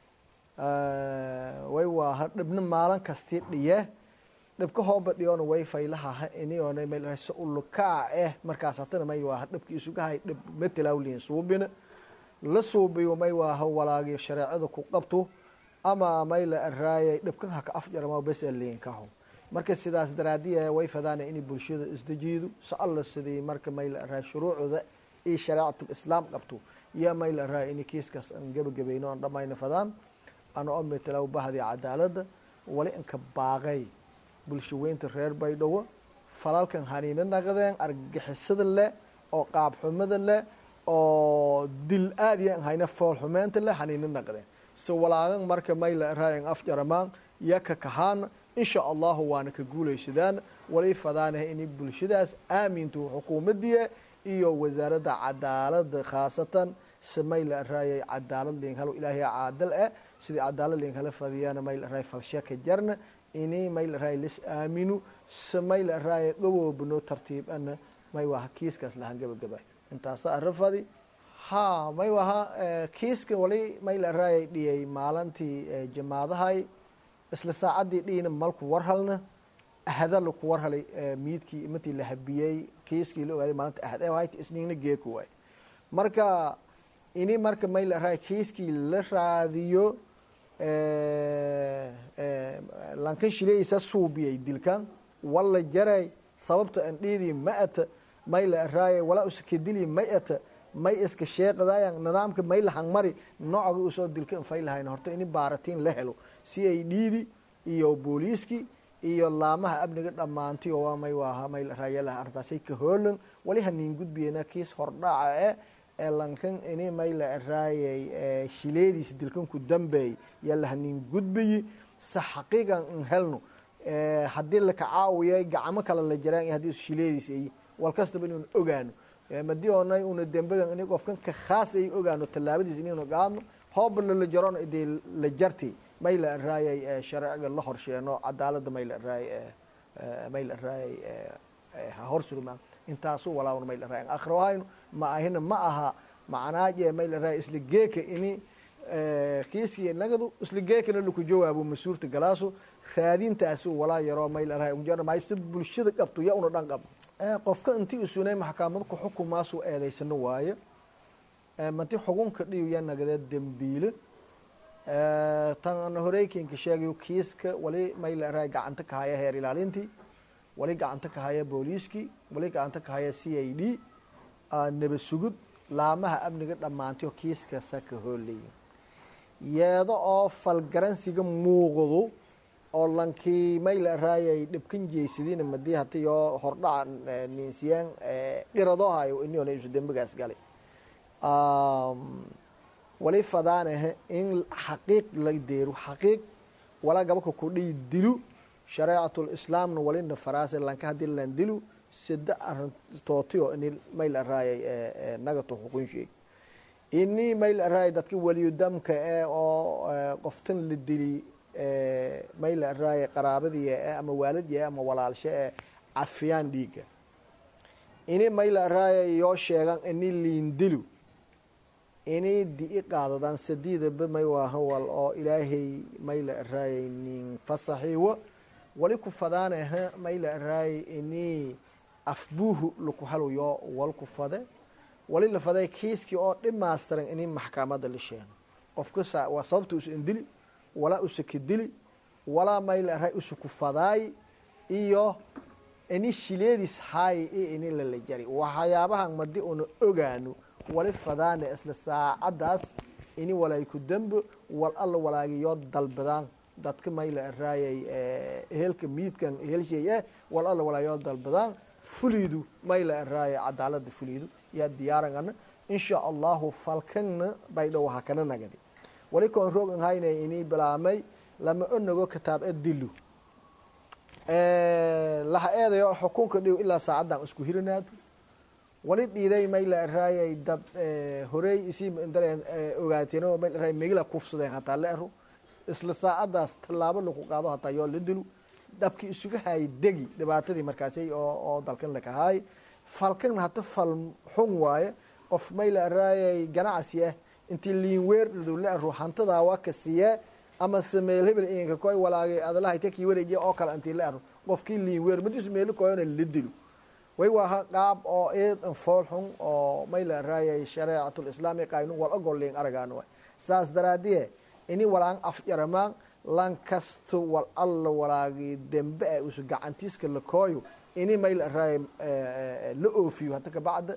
way waaha dhibna maalin kastii dhiye dhibka hooba dhiyoona way faylahaha iniyoona mayl se ulukaa eh markaas hatana may waaha dhibka isugahay dhib matalawliin suubina la suubiyo may waaha walaagi shareecada ku qabto ama mayla araayay dhibkan haka afjarama bes liinkaho marka sidaas daraadiya way fadaana inay bulshada isdejiido si alla sidii marka mayla araay shuruucda iyo shareecatul islaam qabto iyo mayla araay inay kiiskaas aan gebagabayno aan dhamayna fadaan ana oo metelaw bahdii cadaaladda wali inka baaqay bulsho weynta reer baydhabo falalkan haniina naqdeen argagixisada leh oo qaabxumada leh oo dil aad iyo hayna foolxumeynta leh haniina naqdeen si walaagan marka mayla raayan afjaramaan iyo ka kahaan insha allahu waana ka guulaysadaan wali fadaanah inay bulshadaas aaminto xukuumadii iyo wasaaradda cadaaladda khaasatan si mayla raayay cadaalad liin halo ilaahay caadal eh sidii cadaalad liin hala fadiyana mayla raay falshaka jarna ini mayla raay lis aaminu si mayla raay dhawoobno tartiib ana may waha kiiskaas lahaan gabagaba intaasa arafadi ha may waha kiiska wali mayla raayay dhiyay maalintii jamaadahay isla saacaddii dhiyina malku warhalna ahada laku warhalay miidkii matii la habiyey kiiskii la ogaaday maalinta ahad ee waayta isniigna geeku waay marka ini marka mayla raay kiiskii la raadiyo lankan shileysa suubiyay dilkan walla jaray sababta an dhiidii ma ata mayla raaya walaa uskadili may ata may iska sheeqadayan nidaamka mayla hangmari nooca usoo dilka in faylahayn horta ini baaratiin la helo si ay dhiidi iyo booliiskii iyo laamaha amniga dhammaanti oo waa may waaha mayla raayalaha ardaasay ka hoolan wali haniin gudbiyena kiis hordhaca eh ee lankan ini mayla raayay shileediis dilkan ku dambeey yalla haniin gudbiyi se xaqiiqan in helno haddii laka caawiyay gacmo kale la jaraan iyo haddii shileediis ay wal kastaba inaan ogaano madii oonay una dembagan ini qofkan ka khaas ay ogaano tallaabadiis inaynu qaadno hoobna la jaroon idee la jarti may la raayay sharciga la horsheeno cadaaladda may la raayay may la raayay ha horsurmaan intaasu walaawna may la raayay akhrawahaynu ma ahina ma aha macnaaje may la raayay isla geeka ini kiiskii nagadu isla geekana laku jawaabo masuurta galaaso raadintaasu walaa yaroo may la raayay unjana may si bulshada qabto ya una dhan qab qofka intii isunay maxkamad ku xukumaasu eedaysano waayo manti xukunka dhiiya nagada dembiile tan horeykinka sheegayo kiiska wali may la raay gacanta ka haya heer ilaalintii wali gacanta ka haya booliiskii wali gacanta ka haya c i d naba sugud laamaha amniga dhammaantayo kiiska saka hooleya yeedo oo falgaransiga muuqdo oo lankii may la raayay dhibkan jeysadina madii hati yoo hordhaca ninsiyaan dhiradoohayo iniona isu dembigaas galay wali fadaanahe in xaqiiq la deero xaqiiq walaa gabaka kudhiyi dilu shareecatulislaamna walina faraase lanka hadii lan dilu sida arintootiyo ini may la raayay nagato xukun sheeg ini may la raayay dadka waliyudamka e oo qoftan la dili may la raayay qaraabadii e ama waalidii e ama walaalshe e cafiyaan dhiiga ini may la raayay yoo sheegan ini liindilu inay di-i qaadadaan sadiidaba may waahawal oo ilaahay may la raayay nin fasaxiiwo wali ku fadaanaha may la raayay ini afbuuhu laku halayo wal ku fade wali la faday kiiskii oo dhimaastiran ini maxkamada la sheeno qofka waa sababta usu indili walaa usa kadili walaa may la raay usa ku fadaay iyo ini shileedis haay iyo ini lala jari waxyaabahan madi una ogaano wali fadaane isla saacadaas ini walay ku dembo wal alla walaagiyo dalbadaan dadka may la raayay ehelka miidkan ehelshay eh wal alla walaagiyo dalbadaan fuliidu may la raayay cadaalada fuliidu yaa diyaarangana insha allahu falkanna baydhow hakana nagadi wali koon rogan haynay ini bilaamay lama onago kitaab e dilu laha eedayo xukunka dhiw ilaa saacadan isku hirinaado wali dhiiday may la raayay dad horey isii ogaateen may raay megila kufsadeen hataa la ero isla saacadaas tallaabo lagu qaado hataa yoo la dilu dhabki isuga haayay degi dhibaatadii markaasay oo oo dalkan lakahaay falkan hata fal xun waaye qof may la raayay ganacsi ah intii liin weer dhado la ero hantadaa waa ka siiyee ama sameel hebel inka koy walaagay adalaha ita kii wareejiya oo kale intii la ero qofkii liin weer madisu meelo koyona la dilo way waaha qaab oo eedan fool xun oo may la raayay shareecatulislaami qaynun wal ogolliin aragaan waay saas daraadiye ini walaan afjaramaan lan kasto wal alla walaagii dembe e usu gacantiiska la kooyo ini may la raayay la oofiyo hata kabacda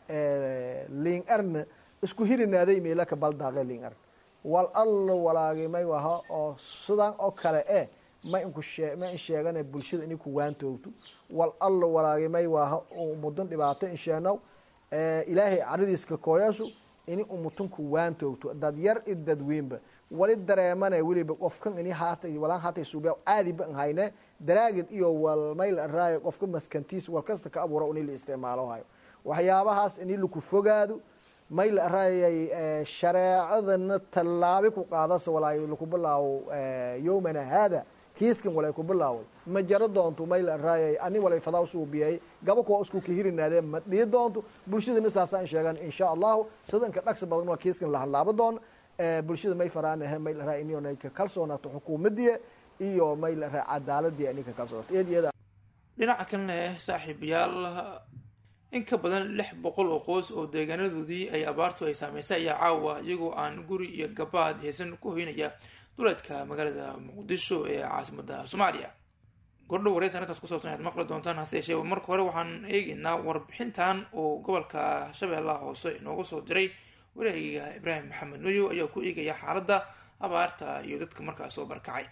liin arna isku hirinaaday meela ka baldaaqe liin arn wal alla walaagii may waha oo sidaan oo kale eh ma inku shee ma in sheegane bulshada inay ku waantoogto wal alla walaagay may waaha umudun dhibaato insheenow ilaahay caradiiska kooyaasu ini umutun ku waantoogto dad yar i dadweynba wali dareemane weliba qofkan ini haatay walaan haatay suubiya caadiba an hayne daraagid iyo wal may la raayo qofka maskantiis wal kasta ka abuura ini la isticmaalo hayo waxyaabahaas ini laku fogaado may la raayay shareecadana tallaabi ku qaadasa walaayo laku bilaawo yowmana haada kiiskan walay ku bilaaway ma jaro doonto may la raayay ani walay fadaa suubiyay gaba kuwa isku kahirinaadeen ma dhii doonto bulshadana saasaan sheegan insha allahu sidanka dhagsi badan waa kiiskan la hadlaabo doon bulshada may faraanahe may la raay inay ka kalsoonaato xukuumadii iyo may la raay cadaaladii inay ka kalsoonaato eed iyada
dhinaca kalena eh saaxiibayaal in ka badan lix boqol oo qoys oo deegaanadoodii ay abaartu ay saameysay ayaa caawa iyagoo aan guri iyo gabaad haysan ku hoynaya duleedka magaalada muqdisho ee caasimada soomaaliya gordhow wareysan intaas ku saabsan ayaad maqli doontaan hase yeeshee marka hore waxaan eegeynaa warbixintan oo gobolka shabeellaha hoose inoogu soo diray wareegiga ibraahim maxamed nuyo ayaa ku eegaya xaaladda abaarta iyo dadka markaas soo barkacay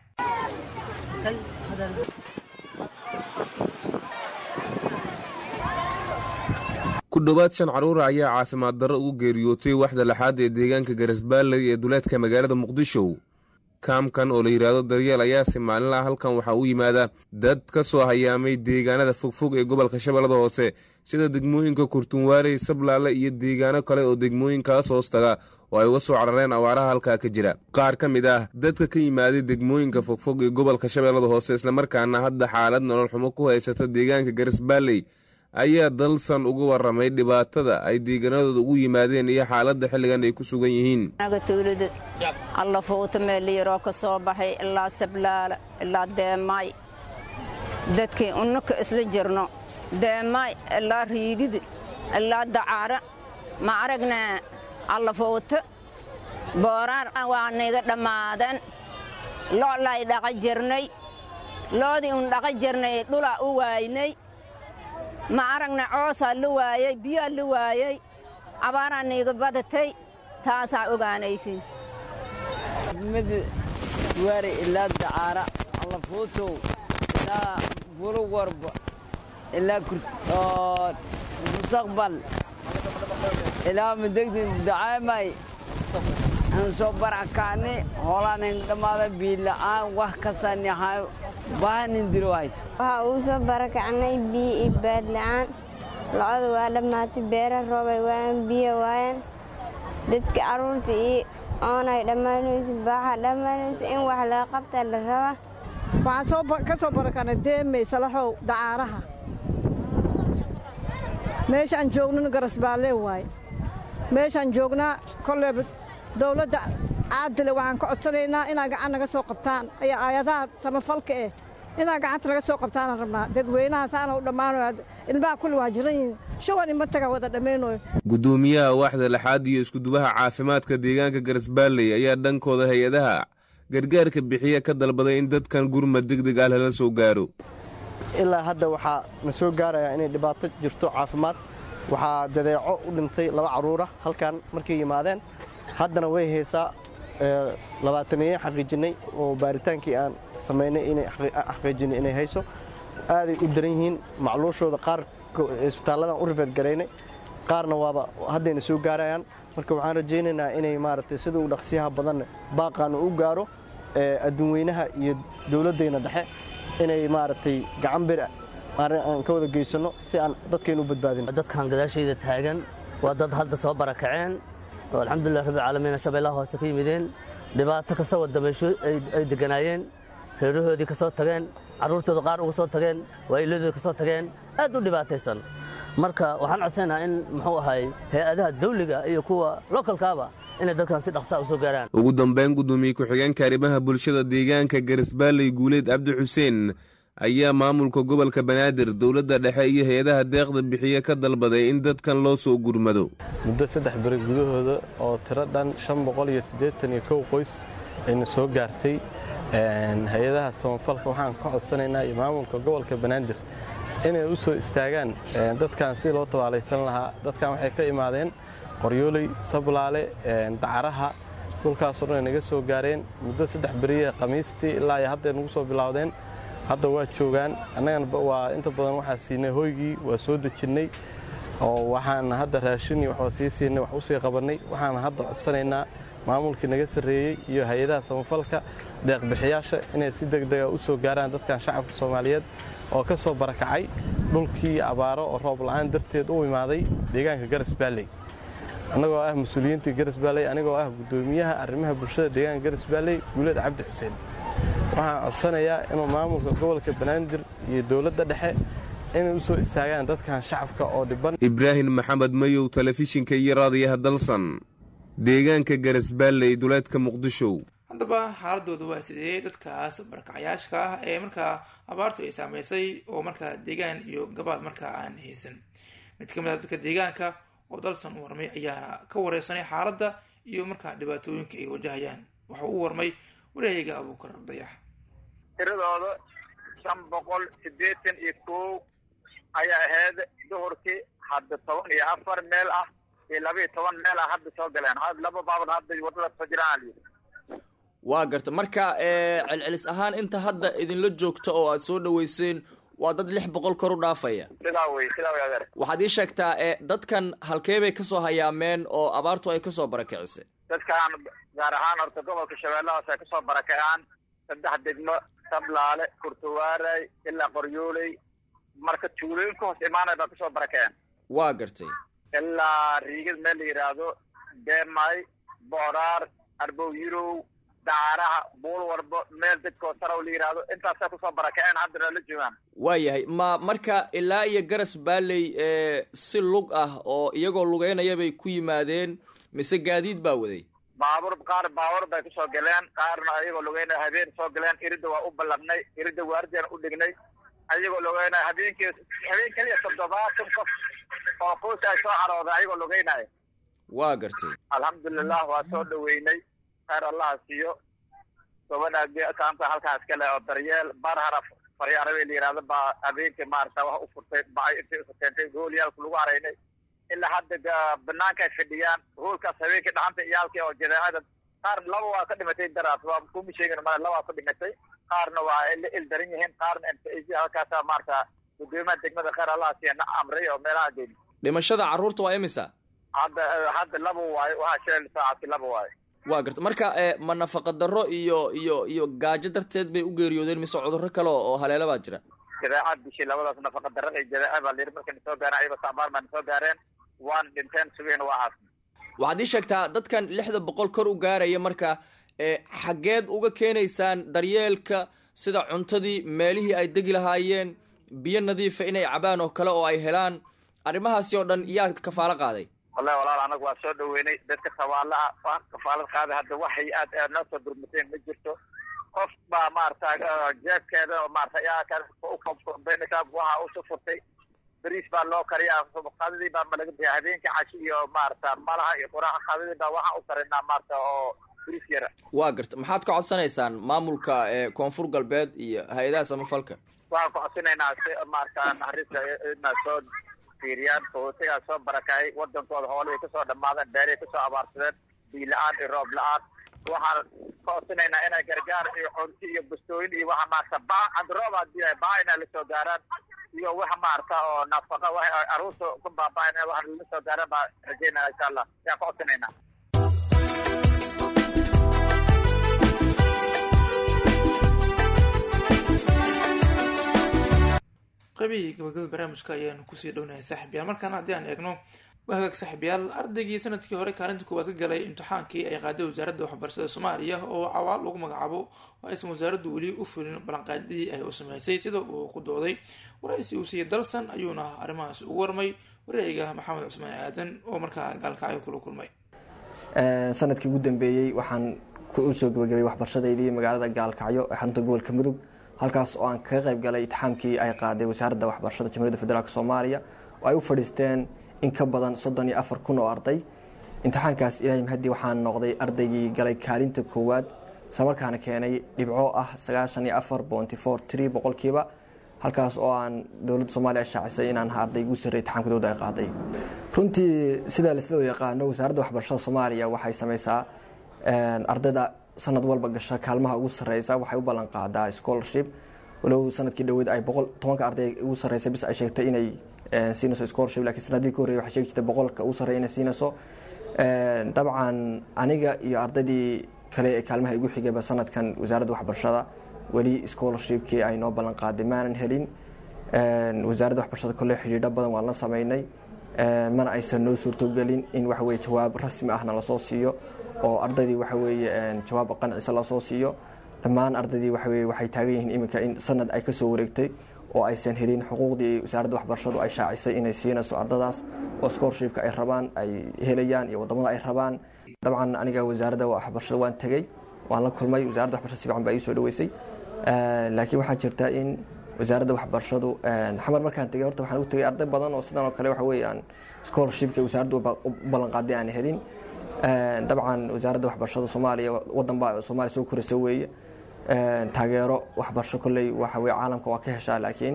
ku dhowaad shan carruura ayaa caafimaad darro ugu geeriyootay waxda lixaad ee deegaanka garasbaalley ee duleedka magaalada muqdisho kaamkan oo la yidhaahdo daryeel ayaase maalinlaha halkan waxaa u yimaada dad ka soo hayaamay deegaanada fogfog ee gobolka shabeellada hoose sida degmooyinka kurtunwaarey sablaale iyo deegaano kale oo degmooyinkaas hoos taga oo ay uga soo carareen awaaraha halkaa ka jira qaar ka mid ah dadka ka yimaaday degmooyinka fogfog ee gobolka shabeellada hoose islamarkaana hadda xaalad nolol xumo ku haysata deegaanka garisbaalley ayaa dalsan uga warramay dhibaatada ay deegaanadooda ugu yimaadeen iyo xaaladda xilligan ay ku sugan yihiin
naga tuulada alla fuuta meeliyaroo ka soo baxay ilaa sablaala ilaa deemaay dadkii unnaka isla jirno deemaay ilaa riigidi ilaa dacaara ma aragnaa alla fuuta booraar waa niga dhammaadeen lo'lay dhaqa jirnay loodii un dhaqa jirnay dhulaa u waaynay ma aragna coosaa la waayey biyaa la waayey abaaraa niiga badatay taasaa ogaanaysin
mid waari ilaa dacaara allafuutow ilaa buluwarba ilaa mustaqbal ilaa madegdin dacaamay aan soo barakacni hoolaanin dhammaada biila'aan wax kastaan yahay baahanin dirowayd
waxaa uu soo barakacnay biyo iyo baadla'aan locada waa dhammaatay beera roobay waayaan biyo waayaan dadka carruurta iyo oonay dhammaanayso baaxa dhammaanayso in wax laga qabtaa la rabaa
waxaan ka soo barakanay deemey salaxow dacaaraha meeshaan joognana garasbaalee waaye meeshaan joognaa kolleeba dawladda caadile waxaan ka codsanaynaa inaa gacan naga soo qabtaan ayaa aayadaha samafalka eh inaa gacanta naga soo qabtaanaan rabnaa dadweynaha saana u dhammaanayo ilmaha kulli waa jiran yihiin shuban ima taga wada dhammaynayo
guddoomiyaha waaxda lixaad iyo iskudubaha caafimaadka deegaanka garisbaalley ayaa dhankooda hay-adaha gargaarka bixiya ka dalbaday in dadkan gurmad degdeg ah lala soo gaaro
ilaa hadda waxaa na soo gaarayaa inay dhibaato jirto caafimaad waxaa jadeeco u dhintay laba carruura halkan markay yimaadeen haddana way haysaa labaataniye xaqiijinnay oo baaritaankii aan samaynay inay xaqiijinay inay hayso aaday u daran yihiin macluushooda qaar isbitaalladan u rifeed garaynay qaarna waaba haddayna soo gaarayaan marka waxaan rajaynaynaa inay maaragtay sida uu dhaqsiyaha badanna baaqaanu u gaaro adduunweynaha iyo dowladdayna dhexe inay maaragtay gacan bir aan ka wada geysanno si aan dadkaynu u badbaadin
dadkan gadaashayda taagan waa dad hadda soo barakaceen oo alxamdulilah rabbi caalamiina shabeellaha hoose ka yimideen dhibaato kasta wadameysho ay deganaayeen reerahoodii ka soo tageen carruurtooda qaar uga soo tageen waayiladooda ka soo tageen aad u dhibaataysan marka waxaan codsanaynaa in muxuu ahay hay-adaha dawliga iyo kuwa lokalkaaba inay dadkan si dhaqsaa u soo gaaraan
ugu dambayn guddoomiye ku-xigeenka arrimaha bulshada deegaanka garisbaalley guuleed cabdi xuseen ayaa maamulka gobolka banaadir dowladda dhexe iyo hay-adaha deeqda bixiye ka dalbaday in dadkan loo soo gurmado
muddo saddex beri gudahooda oo tiro dhan shan boqol iyo siddeetan iyo kow qoys ayna soo gaartay hay-adaha samafalka waxaan ka codsanaynaa iyo maamulka gobolka banaadir inay u soo istaagaan dadkan sidii loo tabaalaysan lahaa dadkan waxay ka imaadeen qoryooley sablaale dacaraha dhulkaasoo dhan ay naga soo gaareen muddo saddex beriya khamiistii ilaa iyo hadday nagu soo bilowdeen hadda waa joogaan annagana waa inta badan waxaa siinay hoygii waa soo dejinnay oo waxaan hadda raashin iyo waxbaa sii siinay wax u sii qabannay waxaan hadda codsanaynaa maamulkii naga sarreeyey iyo hay-adaha samafalka deeqbixiyaasha inay si degdega u soo gaaraan dadkan shacabka soomaaliyeed oo ka soo barakacay dhulkii abaaro oo roob la'aan darteed u imaaday deegaanka garas baalley annagoo ah mas-uuliyiintii garas baalley anigoo ah guddoomiyaha arrimaha bulshada deegaanka garas baalley guuleed cabdi xuseen waxaan codsanayaa inuu maamulka gobolka banaadir iyo dowladda dhexe inay u soo istaagaan dadkan shacabka oo dhiban
ibraahim maxamed mayow telefishinka iyo raadiyaha dalsan deegaanka garisbaalley duleedka muqdisho
haddaba xaaladooda waa sidee dadkaas barakacayaashka ah ee markaa abaartu ay saameysay oo markaa deegaan iyo gabaad markaa aan haysan mid ka mid a dadka deegaanka oo dalsan u warmay ayaana ka wareysanay xaaladda iyo markaa dhibaatooyinka ay wajahayaan waxa uu warmay wareeyaga abuukar dayax
tiradooda shan boqol siddeetan iyo kow ayaa ahayd duhurkii hadda toban iyo afar meel ah iyo laba iyo toban meel ah hadda soo galeen laba baabad hadda wadada soo jiraan
waa garta marka celcelis ahaan inta hadda idinla joogta oo aad soo dhaweyseen waa dad lix boqol kor u dhaafaya
sidaa wey sidaa wey adeer
waxaad ii sheegtaa e dadkan halkee bay kasoo hayaameen oo abaartu ay kasoo barakicisay
dadkaan gaar ahaan horta gobolka shabeellahaas ay kasoo barakacaan saddex degmo sablaale kurtuwaaray ilaa qoryooley marka tuulooyinka hoos imaanay baa kasoo barakaceen
waa gartay
ilaa riigad meel la yidhaahdo deemay booraar arbow yirow dacaaraha buul warbo meel dadkoo sarow la yidhaahdo intaasay kusoo barakaceen haddana la joogaan
waayahay ma marka ilaa iyo garas baaley ee si lug ah oo iyagoo lugeynaya bay ku yimaadeen mise gaadiid baa waday
baabuur qaar baabuur bay kusoo galeen qaarna ayagoo lugeynaya habeen soo galeen iridda waa u ballanay iridda waardiyan u dhignay ayagoo lugeynaya habeenkii habeen keliya toddobaatan qof oo qoys ay soo carooday ayagoo lugeynaya
waa gartay
alxamdulilah waa soo dhaweynay khayr allaha siiyo gabadha kaanta halkaas kale oo daryeel barharaf faryaarabe la yidhahdo baa habeenkii maarata wax u furtay bacay intay isu keentay hoolyaalku lagu haraynay ilaa hadda banaanka ay fadhiyaan hoolkaas habeenkii dhacanta iyaalkii oo jadeecada qaar laba waa ka dhimatay daraas waa kuma sheegin male laba waa ka dhimatay qaarna waa la ildaran yihiin qaarna mtc halkaasa maarata gudoomiyaha degmada khayr allaha siiya na amray oo meelaha geeni
dhimashada carruurta waa imisa
hadda hadda laba waayo waxaa sheel saacadkii laba waayo
waa garta marka ma nafaqa darro iyo iyo iyo gaajo darteed bay u geeriyoodeen mise cudurro kale oo haleela baa jira
jadeecad bishii labadaas nafaqa darrada iyo jadeeca baa layidhi markay nasoo gaareen ayagoo sacbaar baa nasoo gaareen waan dhinteen sugeen waa caasmi
waxaad ii sheegtaa dadkan lixda boqol kor u gaaraya marka xaggeed uga keenaysaan daryeelka sida cuntadii meelihii ay degi lahaayeen biyo nadiifa inay cabaan oo kale oo ay helaan arrimahaasi oo dhan yaa kafaalo qaaday
wallahi walaal anagu waa soo dhaweynay dadka sabaalaha waa kafaalad qaaday hadda waxay aad noo soo durmateen ma jirto qof baa maarata jeebkeeda maarata waxa usu furtay beriis baa loo kariyaa qadadii baa ma laga bixiya habeenkii cashi iyo maarata malaha iyo quraca qadadii baa waxaa u karinaa maarata oo beriis yara
waa garta maxaad ka codsanaysaan maamulka koonfur galbeed iyo hay-adaha samafalka
waxaan ku codsanaynaa si maarata naxariista inaa soo fiiriyaan qaxootigaa soo barakacay wadankooda hoolihii kasoo dhammaadeen beerihii kasoo abaarsadeen biyo la-aan iyo roob la-aan waxaan ka codsanaynaa inay gargaar iyo cunti iyo bustooyin iyo waxa maarata ba hadda roob hadii ay baa inay lasoo gaaraan iyo waxa maarata oo nafaqa waxa aruurta ku baaba-an waxa lasoo gaaraan baa rajeynaya insha allah yaan ka codsanaynaa
qaybihii gabagabada barnaamijka ayaanu kusii dhownahay saaxiibyaal markaana haddii aan eegno waa hagaag saaxiibyaal ardaygii sanadkii hore kaalinta koowaad ka galay imtixaankii ay qaaday wasaaradda waxbarashada soomaaliya oo cawaal lagu magacaabo oo aysan wasaaraddu weli u fulin ballanqaadidii ay u sameysay sida uu ku dooday waraysi uu siiyey dalsan ayuuna arrimahaas ugu warmay wareega maxamed cusmaan aadan oo markaa gaalkacyo kula kulmay
sanadkii ugu dambeeyey waxaan usoo gabagabay waxbarashadaydii magaalada gaalkacyo ee xarunta gobolka mudug halkaas oo aan kaga qayb galay itixaamkii ay qaaday wasaaradda waxbarashada jamhuiyadda federaalk soomaaliya oo ay u fadhiisteen in ka badan soddon iyo afar kun oo arday imtixaankaas ilaahay mahadii waxaan noqday ardaygii galay kaalinta koowaad islamarkaana keenay dhibco ah sagaashan iyo afar bonty four tree boqolkiiba halkaas oo aan dowladda soomaaliya shaacisay inaan ahaa arday ugu sarrey itixaamka dowladda ay qaaday runtii sidaa laisla yaqaano wasaaradda waxbarashada soomaaliya waxay sameysaa ardayda sanad walba gasha kaalmaha ugu sareysa waxay u ballan qaadaa scholarship walow sanadkii dhaweyd ay boqol tobanka arday ugu sareysa bis ay sheegtay inay siinayso scholarship lakiin sanadii ka horreyay waxay sheegi jirtay boqolka ugu sarreya inay siinayso dabcan aniga iyo ardaydii kale ee kaalmaha igu xigayba sanadkan wasaaradda waxbarashada weli scholarshipkii ay noo ballan qaaday maanan helin wasaaradda waxbarashada kolle xidhiidho badan waan la sameynay mana aysan noo suurtogelin in waxaweye jawaab rasmi ahna lasoo siiyo oo ardaydii waxa weeye jawaab qancisa lasoo siiyo dhammaan ardaydii waxaweye waxay taagan yihiin iminka in sanad ay kasoo wareegtay oo aysan helin xuquuqdii wasaaradda waxbarashadu ay shaacisay inay siinayso ardadaas oo scholarshipka ay rabaan ay helayaan iyo wadamada ay rabaan dabcan aniga wasaaradda waxbarashada waan tegey waan la kulmay wasaaradda waxbarashada si fiican baa ii soo dhaweysay laakiin waxaa jirta in wasaaradda waxbarashadu xamar markaan tegay horta waxaan u tegay arday badan oo sidan oo kale waxa weeye aan scholarshipka wasaaraddu u ballanqaaday aan helin dabcan wasaaradda waxbarashada soomaaliya wadan baa soomaaliya soo koraysa weeye taageero waxbarasho kolley waxa weye caalamka waa ka heshaa laakiin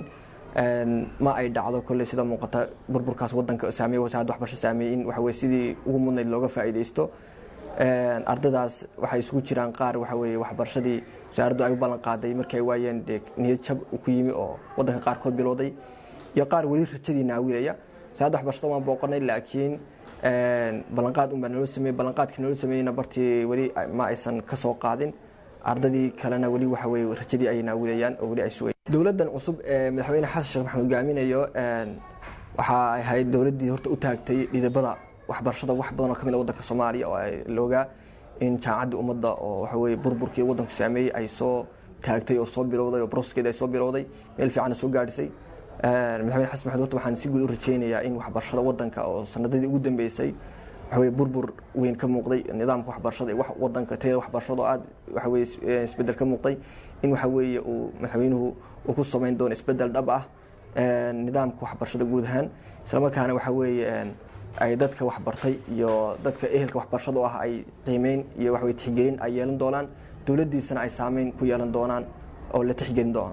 ma ay dhacdo kolley sida muuqata burburkaas wadanka saameeye wasaaradda waxbarasho saameeyey in waxa weye sidii ugu mudnayd looga faa'iidaysto ardaydaas waxay isugu jiraan qaar waxa weye waxbarashadii wasaaraddu ay u ballan qaaday markay waayeen dee niyad jab ku yimi oo wadanka qaarkood bilowday iyo qaar weli rajadii naawilaya wasaaradda waxbarashada waan booqanay laakiin ballanqaad unbaa naloo sameeyey ballanqaadkii naloo sameeyeyna bartii weli ma aysan ka soo qaadin ardadii kalena weli waxa weye rajadii ay naawudayaan oo weli ay sugayaan dowladdan cusub ee madaxweyne xasan sheekh maxamed hogaaminayo waxa ay ahayd dowladdii horta u taagtay dhidibada waxbarashada wax badan oo ka mid a waddanka soomaaliya oo ay loogaa in jaamacadda ummadda oo waxa weye burburkii waddanku saameeyey ay soo taagtay oo soo bilowday oo broskeeda ay soo bilowday meel fiicanna soo gaadhisay madaxweyne xasan maxamed horta waxaan si guud u rajaynayaa in waxbarashada waddanka oo sanadadii ugu dambeysay waxaweye burbur weyn ka muuqday nidaamka waxbarashada wax wadanka tayada waxbarashada oo aad waxaweye isbedel ka muuqday in waxa weeye uu madaxweynuhu uu ku samayn doono isbedel dhab ah nidaamka waxbarashada guud ahaan islamarkaana waxa weeye ay dadka waxbartay iyo dadka ehelka waxbarashada oo ah ay qiimeyn iyo waxaweye tixgelin ay yeelan doonaan dowladdiisana ay saameyn ku yeelan doonaan oo la tixgelin doono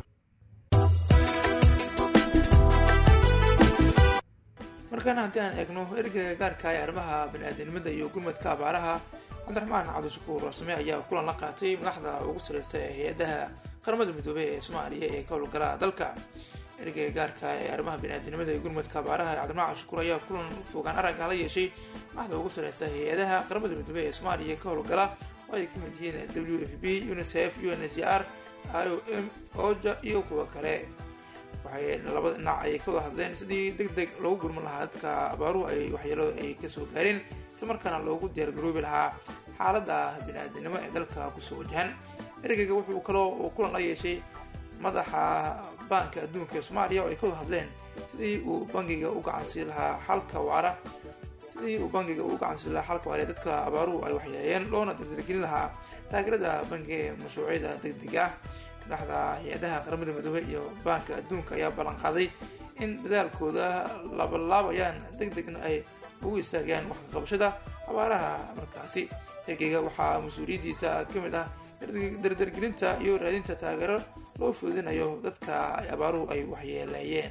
markaana haddii aan eegno ergeyga gaarka ee arrimaha bani-aadamnimada iyo gurmadka abaaraha cabdiraxmaan cabdishakuur rasme ayaa kulan la qaatay madaxda ugu sareysa ee hay-adaha qaramada midoobey ee soomaaliya ee ka howlgala dalka ergeyga gaarka ee arrimaha bani-aadamnimada iyo gurmadka abaaraha cabdiraxmaan cabdishakuur ayaa kulan fogaan aragga la yeeshay madaxda ugu sareysa hay-adaha qaramada midoobey ee soomaaliya ka howlgala oo ay ka mid yihiin w f b unicef u n c r i o m oja iyo kuwa kale waxay labada dhinac ay ka wada hadleen sidii deg deg loogu gurman lahaa dadka abaaruhu ay waxyeelo ay kasoo gaareen isla markaana loogu diyaargaroobi lahaa xaaladda bini-aadamnimo ee dalka kusoo wajahan ergeyga wuxuu kaloo uu kulan la yeeshay madaxa baanka adduunka ee soomaaliya oo ay ka wada hadleen sidii uu bangiga u gacansiin lahaa xalka waara sidii uu bangiga u gacansiin lahaa xalka waara ee dadka abaaruhu ay waxyeeleeyeen loona dardargelin lahaa taageerada bangiga ee mashruucyada deg dega ah madaxda hay-adaha qaramada midoobey iyo baanka adduunka ayaa ballan qaaday in dadaalkooda labalaabayaan deg degna ay ugu istaagayaan wax kaqabashada abaaraha markaasi ergeyga waxaa mas-uuliyaddiisa ka mid ah dardargelinta iyo raadinta taageero loo fuudinayo dadka ay abaaruhu ay waxyeeleeyeen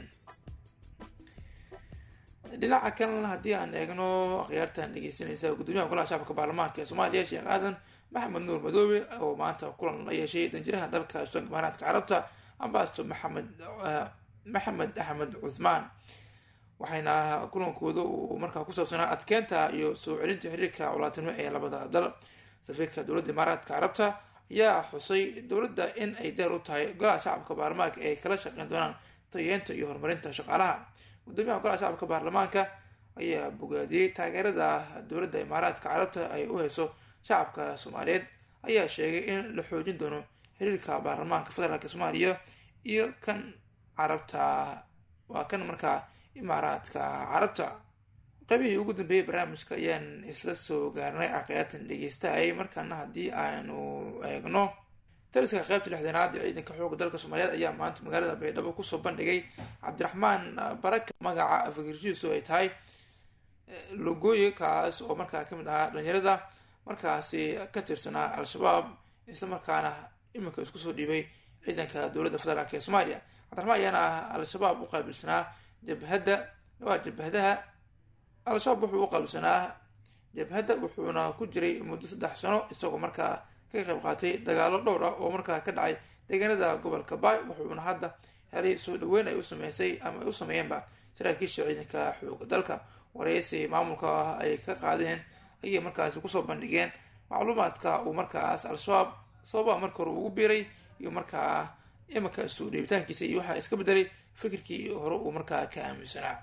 dhinaca kalena haddii aan eegno akhyaartan dhegeysanaysa gudoomiyaha golaha shacabka baarlamaanka ee soomaaliya sheekh aadan maxamed nuur madoobe oo maanta kulan la yeeshay danjiraha dalka islaamka imaaraadka carabta ambasto maxamed maxamed axmed cuthmaan waxayna kulankooda uu markaa ku saabsanaa adkeynta iyo soo celinta xiriirka colaatinimo ee labada dal safiirka dowladda imaaraadka carabta ayaa xusay dowladda in ay deer u tahay golaha shacabka baarlamaanka ay kala shaqeyn doonaan tayeenta iyo horumarinta shaqaalaha gudoomiyaha golaha shacabka baarlamaanka ayaa bogaadiyey taageerada dowladda imaaraadka carabta ay u hayso shacabka soomaaliyeed ayaa sheegay in la xoojin doono xiriirka baarlamaanka federaalk soomaaliya iyo kan carabta waa kan markaa imaaraadka carabta qaybihii ugu dambeeyey barnaamijka ayaan isla soo gaarnay akhyaartan dhegeystahay markaana haddii aanu eegno taliska qaybta lixdanaad ee ciidanka xooga dalka soomaaliyeed ayaa maanta magaalada baydhabo kusoo bandhigay cabdiraxmaan baraka magaca afagirjiisu ay tahay logooye kaas oo markaa kamid ahaa dhalinyarada markaasi ka tirsanaa al-shabaab isla markaana iminka isku soo dhiibay ciidanka dowladda federaalk ee soomaaliya cabdiraxmaan ayaana al-shabaab u qaabilsanaa jabhadda waa jabhadaha al-shabaab wuxuu u qaabilsanaa jabhadda wuxuuna ku jiray muddo saddex sano isagoo markaa ka qayb qaatay dagaalo dhowr ah oo markaa ka dhacay deegaanada gobolka baay wuxuuna hadda helay soo dhaweyn ay u sameysay ama ay u sameeyeenba saraakiisha ciidanka xooga dalka wareysi maamulka ah ay ka qaadeen ayay markaasi kusoo bandhigeen macluumaadka uu markaas al-shabaab sababaha marka hore ugu biiray iyo markaa iminka soo dheebitaankiisa iyo waxaa iska bedelay fikirkii hore uu markaa ka aaminsanaa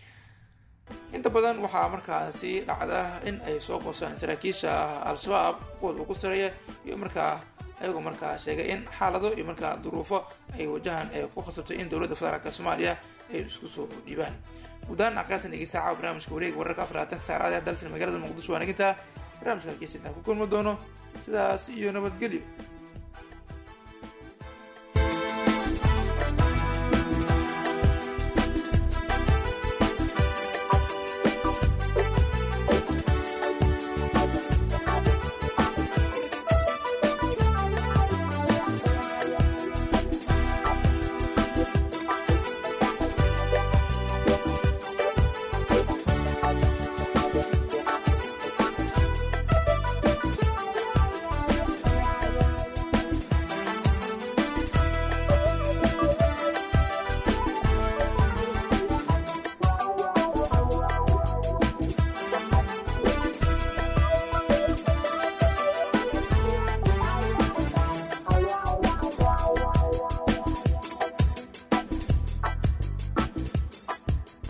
inta badan waxaa markaasi dhacda in ay soo goosaan saraakiisha al-shabaab kuwooda ugu sareeya iyo markaa ayagoo markaa sheegay in xaalado iyo markaa duruufo ay wajahaan ee ku khasabtay in dowladda federaalk soomaaliya ay isku soo dhiibaan guudahaan aqaartan dhegeysta caawa barnaamijka wareega wararka afar labaatan saacadaha dalsan magaalada muqdisho waa nagintaa barnaamijka halkiisa intaan ku kulmi doono sidaas iyo nabadgelyo